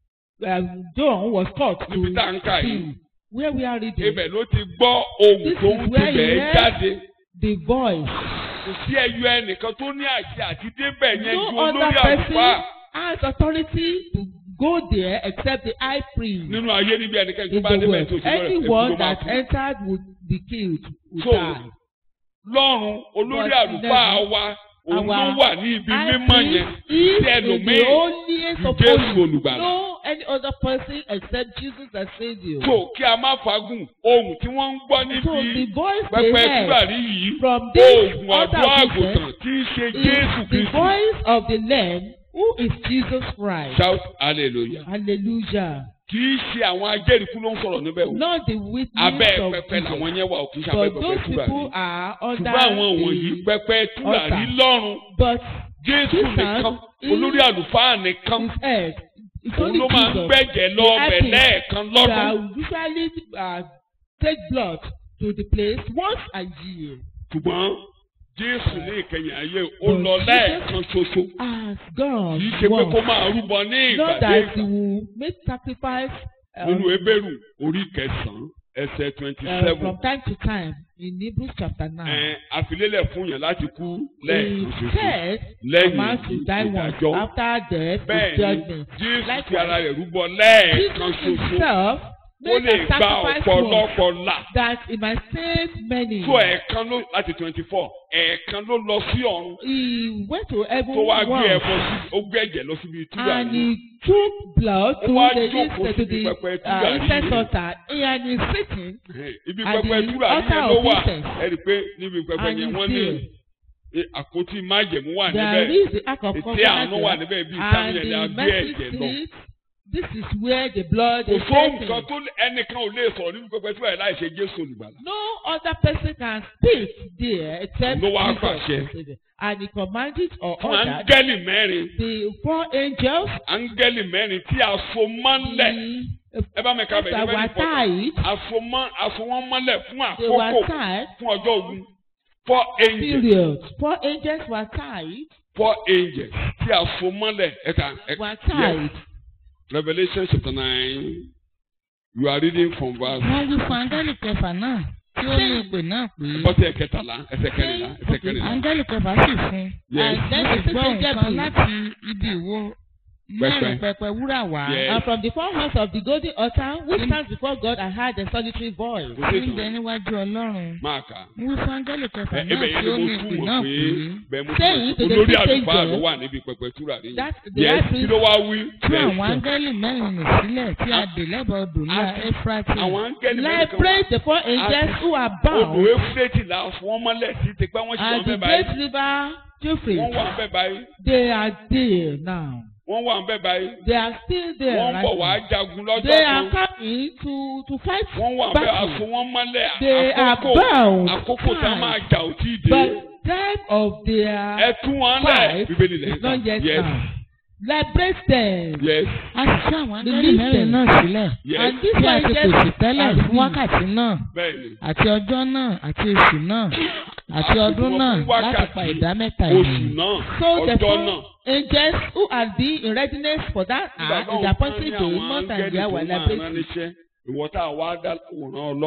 um, John was taught to níbi tá à ń kà yìí. see. Where we are reading, ibẹ̀ ló ti gbọ́ ohun This tó is ń where tibẹ̀ he heard jáde. the voice. kò sí ẹyọ ẹnìkan tó ní àṣẹ àti débẹ̀ yẹn ju No olórí other àlùfáà person has authority to go there except the high priest. nínú ayé níbi ẹnikẹ́ni tó in bá the débẹ̀ world. tó ṣe lọ́rẹ̀ èkó Anyone ló máa that kú. entered would be killed, would So, die. lọ́run olórí But àlùfáà never- wa òun ló Our wà ní ibi High mímọ́ yẹn priest is tí in ẹlòmíì the holiest ju of Jésù holies. olùgbàlà. No any other person except Jesus as Savior. so kí a má fagùn ohun tí wọ́n ń gbọ́ So the níbi voice they pẹpẹ heard túbàrí yìí from this oògùn altar àdúrà of àgùntàn incense tí í ṣe Jésù is the Kristu voice of the Lamb who is Jesus Christ. shout hallelujah Hallelujah. kì í ṣe àwọn ajẹ́rìíkú ló ń sọ̀rọ̀ níbẹ̀ o Not the witness abẹ́ of pẹpẹ Jesus. làwọn yẹn wà ò kì í ṣe abẹ́ But pẹpẹ those túbàrí people are under ṣùgbọ́n àwọn wọ̀nyí the pẹpẹ túbàrí altar. lọ́run but Jésù Jesus nìkan is- olórí àlùfáà nìkan his head. It's òun only ló máa ń Jesus gbẹ̀jẹ̀ lọ The ọbẹ̀ epic lẹ́ẹ̀kan lọ́dún. that usually uh, take blood to the place once a year. ṣùgbọ́n Jésù ní ìkẹyìn ayé ó But lọ Jesus- lẹ́ẹ̀kan ṣoṣo As God kì í ṣe pé kó wants. máa rúbọ ní Not ìgbàdé that he ìgbà will make sacrifice um, nínú Hébérù orí kẹsàn-án ẹsẹ̀ twenty uh, seven from time to time in Hebrews chapter ẹ̀ nine. àfilélẹ̀ fún yẹn láti kú lẹ́ẹ̀kan He ṣoṣo said a lẹ́yìn man to die once ìdájọ́ after death is bẹ́ẹ̀ ni judgment. Jésù Likewise, fi ara rẹ̀ rúbọ lẹ́ẹ̀kan Jesus ṣoṣo himself ó made lè a gba sacrifice once ọ̀pọ̀lọpọ̀ là. that he might save many. tó ẹ̀ẹ̀kan ló láti twenty four ẹ̀ẹ̀kan ló lọ sí ọ̀run He went to heaven tó wá gbé once. ẹbọ sí ó gbé ẹ̀jẹ̀ lọ síbi túbà and yìí he took blood Ó to wá the jókòó incense to síbi the pẹpẹ uh, túràrí incense yìí. altar and he is sitting ibi at pẹpẹ the túbà yìí altar yẹn ló of wà incense. ẹ rí i pé níbi pẹpẹ And yẹn he's wọ́n ní there. eh, àpótí májẹ̀mú wà there níbẹ̀ is the ark of ètè covenant àánú wà there níbẹ̀ bíi and sáyẹn ni a the gbé mercy ẹ̀jẹ̀ lọ seat this is where the blood kò is sóhun taken. kan tó ẹnìkan ò lè sọ̀rọ̀ níbi pẹpẹ túbà yìí láì ṣe Jésù olùgbàlà no other person can speak there except Ló wá Jesus pàṣẹ. and he commanded or fún ordered áńgẹ́lì mẹ́rin the four angels áńgẹ́lì mẹ́rin tí a so mọ́lẹ̀ the ẹ bá mi ka bẹ̀ that níbẹ̀ were ní pọ̀tà tied àsomọ́ àsomọ́ mọ́lẹ̀ fún they were àkókò tied fún ọjọ́ ogun four angels period four angels were tied four angels tí a so mọ́lẹ̀ ẹ̀ka were ẹ̀ka tied Revelation chapter nine you are reading from verse wọ́n wí fún áńgẹ́lì kẹfà náà tí ó ní ìpè náà pé bọ́tẹ̀ ẹ̀kẹtàlá ẹsẹ̀ kẹrìnlá ẹsẹ̀ kẹrìnlá áńgẹ́lì kẹfà sì fún Yes. and then the gbọ́ sixth angel nǹkan came. láti ibi ìwo mẹ́rin pẹpẹ wúrà wá Yes. and from the four horns of the golden altar which stands before God I heard a solitary voice kò tí sí ń bẹ ìtàn níwájú ọlọ́run máa kà wọ́n wí fún áńgẹ́lì kẹfà ẹ náà ibẹ̀ yẹn tí ó ni ní mo ìpè túmọ̀ náà pé pé bẹ́ẹ̀ mo Saying túmọ̀ to pé the olórí sixth àlùfáà angel, ló wà níbi pẹpẹ túrà rí that the yes high kí priest ló wá wí tú Yes, àwọn áńgẹ́lì mẹ́rin nì sílẹ̀ tí a dè lẹ́bàá odò ńlá Àti- éfrátì àwọn áńgẹ́lì mẹ́rin kan liberate the four angels who are odò bound éfúrẹ́tì là fún wọn mọ́lẹ̀ sí ti pẹ́ wọ́n sì at wọ́n the bẹ́ẹ̀ báyìí great river Euphrates wọ́n wà bẹ́ẹ̀ báyìí they are there now wọ́n wà bẹ́ẹ̀ báyìí they are still there wọ́n right bọ̀ wá now jagun lọ́jọ́ they are kan coming to to fight wọ́n wà bẹ́ẹ̀ battle aṣọ wọn mọ́lẹ̀ they are àkókò bound àkókò tá a máa tied jà ò tí ì dé but time of ẹ their tú wọn lẹ̀ fight bíbélì is lẹ́yìn not yet yes now liberate them yes a sì tú àwọn áńgẹ́lì Release mẹ́rin them. náà sílẹ̀ yes and this tí a one ti just pèsè tẹ́lẹ̀ are fún released. wákàtí náà bẹ́ẹ̀ ni àti ọjọ́ náà àti oṣù náà àti Àsìkò ọdún fún náà wákàtí, láti pa ìdá mẹ́ta oṣù ènìyàn. náà So the ọjọ́ four náà angels who are be in readiness for that hour is appointed day month and year were rán liberated. níṣẹ́ ìwọ tá a wá dá àwòrán ọlọ́run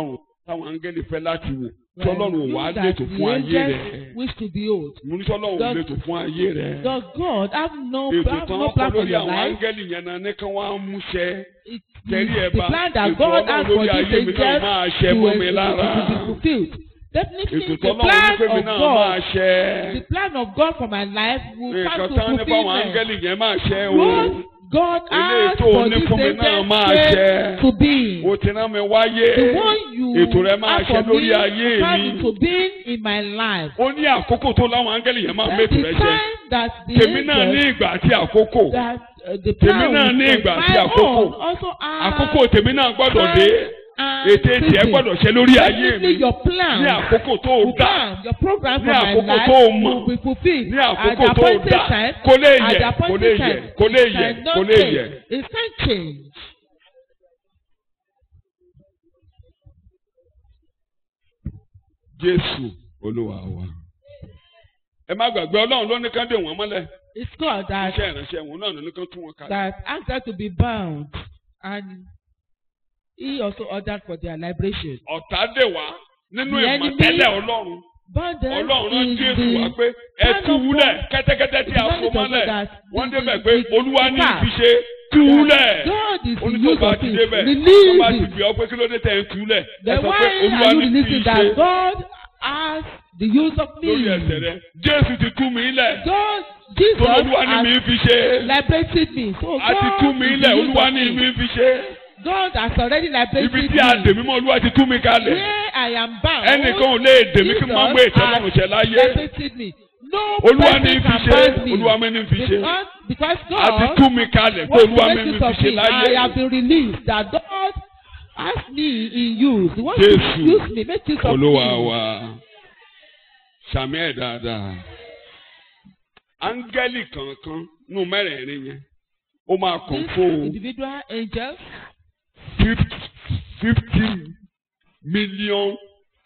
táwọn áńgẹ́lì fẹ́ láti wò tí Well, ọlọ́run ò wá things that lètò the fún ayé rẹ̀ angels wish to behold. mo ní sọ́lọ́run ò Does- lètò fún ayé rẹ̀ Does God have no, ètò have tán no kọ́ plan for lórí your àwọn life? áńgẹ́lì yẹn náà ní kí wọ́n á múṣẹ It tẹ̀rí ẹ̀ is the bá plan that ètò God ọlọ́run has for lórí these ayé mi náà angels máa ṣẹ to, mọ́ mi to, lára to be fulfilled. Definitely, ètò the tọ́lọ́run ní plan pé mi of náà máa God, ṣẹ the plan of God for my life will nǹkan come to tán ní fáwọn fulfillment. áńgẹ́lì yẹn máa ṣẹ o What God Eléyìí has tó for ní these fún mi náà angels máa came ṣẹ. to be. o ti rán mi wáyé The one you ètò rẹ máa have ṣẹ for lórí me ayé come mi to be in my life. ó ní àkókò tó láwọn áńgẹ́lì yẹn máa That's mẹ́tò the rẹ ṣẹ time that the tèmi náà ní angels ìgbà àti àkókò that uh, the Tèmi plan náà with ní God. ìgbà àti My àkókò. own also has àkókò tèmi náà gbọ́dọ̀ dé and ètè tiẹ̀ season. gbọ́dọ̀ ṣẹ lórí ayé mi Definitely your plan ní àkókò tó o will dá come. Your program Ní for my àkókò life tó o mọ̀. will be fulfilled. ní At àkókò the tó o appointed dá time, kò lè at yẹ the kò lè appointed yẹ time, kò lè it yẹ cannot kò lè change. yẹ. It can't change. Jésù Olúwa wa ẹ má gbàgbé Ọlọ́run ló ní ká dè wọ́n mọ́lẹ̀ It's God that iṣẹ́ ìránṣẹ́ wọn náà ló ní ká tú wọn kalẹ̀. that asked them to be bound and he also ordered for their liberation. ọ̀tá dè wá nínú The enemy ìmọ̀tẹ́lẹ̀ Ọlọ́run Bound them Ọlọ́run rán in Jésù wá the pé ẹ plan tú of wúlẹ̀ God. kẹ́tẹ́kẹ́tẹ́ tí a It's so not mọ́lẹ̀ that wọ́n the- débẹ̀ the- pé the- Olúwa ní the fi ṣe tú wúlẹ̀ God is the onítọ̀ use bá of ti it. débẹ̀ tó Release bá ti it. gbé ọ pé kí ló dé tẹ̀ ń túlẹ̀ ẹ Then sọ why pé Olúwa are you ní fi releasing ṣe that God has the use of me? lórí ẹsẹ̀ rẹ Jésù ti tú mi lẹ̀ God, tó Jesus Olúwa ní mi has fi ṣe liberated me. So a ti tú God mi is lẹ̀ the use Olúwa of ní me. mi fi ṣe God has already liberated ibi tí a me. dè mí mọ́ Olúwa ti tú mi kalẹ̀ Where I am bound. ẹnìkan ò lè dè mí kí n má gbé Jesus ìtẹ́lọ́run has ṣẹ láyé liberated me. No Olúwa ní person fi can ṣe bind me. Olúwa mi ní fi ṣe Because, because a ti God tú mi kalẹ̀ pé wants to Olúwa mi make ní use fi of ṣe me. I láyé. have been released. That God has me in use. He wants Jésù, to use me. Make use of Olúwa me. wa sàmì ẹ̀ dáadáa áńgẹ́lì kankan nù mẹ́rẹ̀ẹ̀rin yẹn ó máa This control individual angels fifty fifty million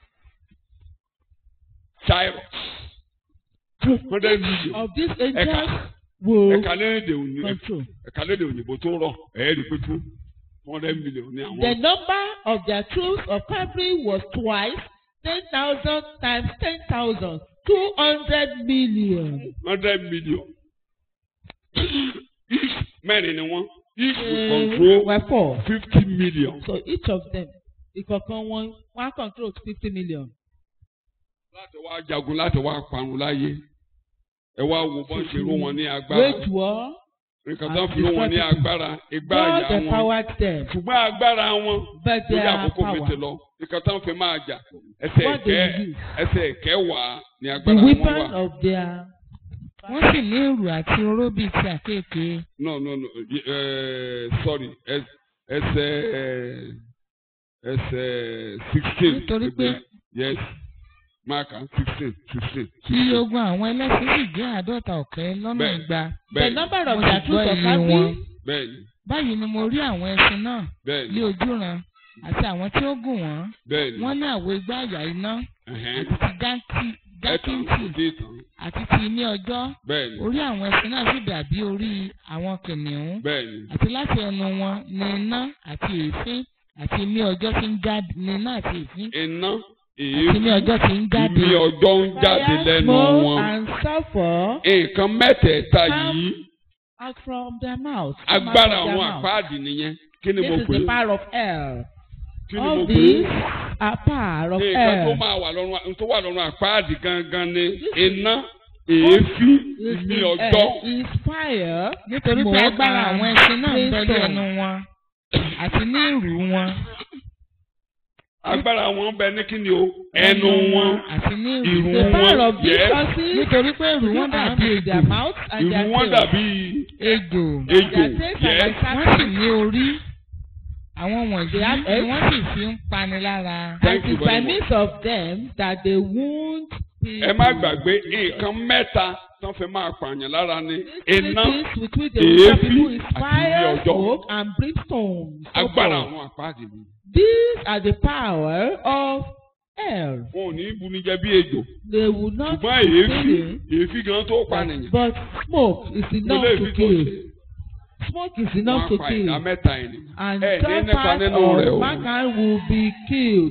gyros two hundred million of these angels ẹ̀ka will ẹ̀ka lédè òní control. ẹ̀ka lédè òyìnbó tó rọ̀ ẹ̀ẹ́dì pé two hundred million ní The àwọn number of their troops of cavalry was twice ten thousand times ten thousand two hundred million. hundred million each mẹ́rin ni wọ́n each will Uh, control were four. fifty million. So each of them ìkọ̀kan wọn wọ́n á control fifty million. láti wá jagun láti wá parun láyé ẹ wá wo bọ́n ṣe ró wọn ní agbára Wage war. nǹkan tó ń fi ró wọn ní agbára igbá God àyà wọn empowered them. ṣùgbọ́n agbára wọn But lórí their àkókò mi ti power. lọ nǹkan tó ń fi máa jà ẹsẹ̀ What they ẹ̀kẹ́ use. ẹsẹ̀ ẹ̀kẹ́ wà ní The agbára wọn weapon wà. of their. wọ́n sì ní ìrù àti oró bíi ti àkéèké. no no no uh, sorry ẹs- ẹsẹ̀ ẹsẹ̀ sixteen Nítorí pé- yes mark am sixteen sixteen iye ogun àwọn ẹlẹ́sìn sì jẹ́ àádọ́ta ọ̀kẹ́ lọ́nà Bẹ́ẹ̀. igba. The bẹ́ẹ̀ni number of Mo their sì troops gbọ́ of iye cavalry wọn. bẹ́ẹ̀ni báyìí ni mo rí àwọn ẹṣin náà ní bẹ́ẹ̀ni ojúran àti àwọn tí ó gùn wọ́n. bẹ́ẹ̀ni wọ́n ní àwo igbá àyà iná ẹ̀hẹ́n. àti ti jákì- ẹ̀tàn jákìntì dé tán àti ti ní ọjọ́. bẹ́ẹ̀ni orí àwọn ẹṣin náà sì dàbí orí àwọn kìnìún. bẹ́ẹ̀ni àti láti ẹnu wọn ni iná àti èéfín àti ní ọjọ́ tí ń jáde ní iná àti èéfín iná àti ní èéfín ọjọ́ tí ń jáde. ìmí ọjọ́ ń jáde fire, lẹ́nu smoke wọn and sulphur nǹkan mẹ́tẹ̀ẹ̀ta Come yìí out from their mouth. come out agbára of their àwọn mouth. àpáàdì nìyẹn kí ni This mo is pè the é power of hell. kí ni mo All pè these é are power of nǹkan tó hell. máa wà lọ́rùn tó wà lọ́rùn àpáàdì gangan ni iná èéfín This ìmí is ọjọ́ hell is fire. nítorí pé smoke agbára and àwọn ẹṣin náà ń bẹ ní brimstone. ẹnu wọn àti ní ìrù wọn agbára wọn bẹ ní kí ni o ẹnu wọn àti ní ìrù ìrù The wọn power wọn of these yes horses nítorí pé ìrù wọn dàbí is their ejò mouth and ìrù their wọn tail. dàbí ejò ejò Their tails are yes like wọ́n sì serpents. ní orí àwọn wọ̀nyí They have ni eggs. wọ́n sì fi ń pani lára. Thank And you it is by very much. means of them that they wound people. ẹ má gbàgbé nǹkan mẹ́ta tán fi máa pààyàn lára ni These iná three things with which they will èéfín people is àti fire, ilé ọjọ́. smoke, and brimstone. So agbára forth. àwọn àpáàdì ni These are the power of hell. wọn ò ní buni jẹ bí ejò They will not ṣùgbọ́n be èéfín killing, èéfín gan tó pànìyàn but smoke is mo enough lè to fi tó kill. ṣe Smoke is wọn enough á to pa ìdá kill. mẹ́ta ènìyàn And ẹ ní third nípa part nínú rẹ̀ o of mankind will be killed.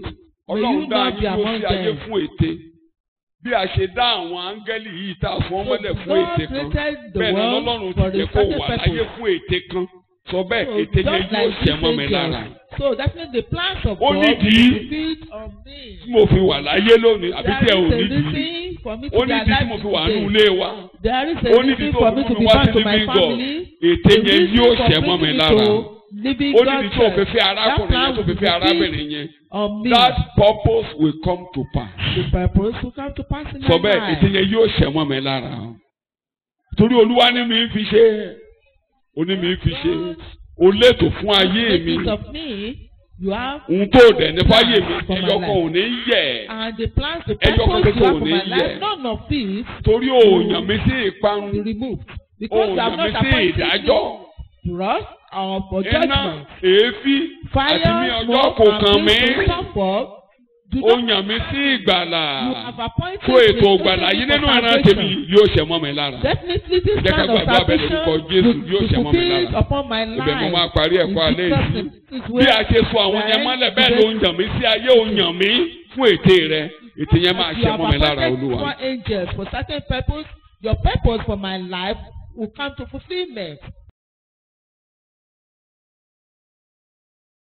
May ọlọ́run you dá not be ayé ló among sí ayé them. fún ète bí a ṣe dá àwọn áńgẹ́lì yìí tá a fún ọmọlẹ̀ So fún God ète kan created the bẹ́ẹ̀ ni world ọlọ́run for ti a jẹ́ kó certain wà láyé purpose. fún ète kan sọ bẹ́ẹ̀ So ète yẹn just yóò like ṣẹ mọ́ mi these lára angels. So that means the plans of Ó God nídìí. will be fulfilled on me. tí mo fi wà láyé lónìí àbí tí ẹ There ò is a nídìí reason for me ó to be nídìí tí alive mo fi wà nínú today. ilé wa There is a ó nídìí reason tó for fi me mú to mi be wá back sí to my living God family. ète The yẹn reason yóò for ṣẹ mọ́ mi bringing me lára to living ó God nídìí tó fi church. fẹ́ arákùnrin yẹn tó fi fẹ́ That plan will be arábìnrin yẹn on me. that purpose will come to pass. The purpose will come to pass in my sọ bẹ́ẹ̀ ètè life. yẹn yóò ṣẹ mọ́ mi lára o torí olúwa ní mi fi ṣe ó ní mi fi ṣe ó létò fún ayé mi Because of me, you have ohun tó dẹ̀ ní fáyé mi For my ẹyọ kan life. ò ní yẹ̀ and the plans, the Ẹyọ kan purpose you ṣoṣo have ò for ní my life, yẹ̀. none of it torí òòyàn mi sí will ìparun be removed. Because you have òòyàn mi not sí appointed ìdájọ́ me to us or for iná judgment. èéfín àti ní Fire, ọjọ́ smoke, kò and kàn mí things to suffer. Do not òòyàn mi sí ìgbàlà you have appointed tó me ètò to ìgbàlà yìí for nínú ìran salvation. tèmi yóò ṣẹ mọ́ mi lára Definitely this Jẹ́ ká kind of gbàgbọ́ abẹ́ salvation lórúkọ Jésù will yóò be ṣẹ mọ́ mi fulfilled lára. upon my ibẹ̀ mo máa life. parí ẹ̀kọ́ In alẹ́ Jesus' yìí name. This is bí where a ṣe sọ àwọn yẹn mọ́lẹ̀ bẹ́ẹ̀ ló ń yàn mí sí ayé ò yàn mí fún ète rẹ ète yẹn máa As ṣẹ you have mọ́ mi lára appointed olúwa. four angels for certain purpose, your purpose for my life will come to fulfillment.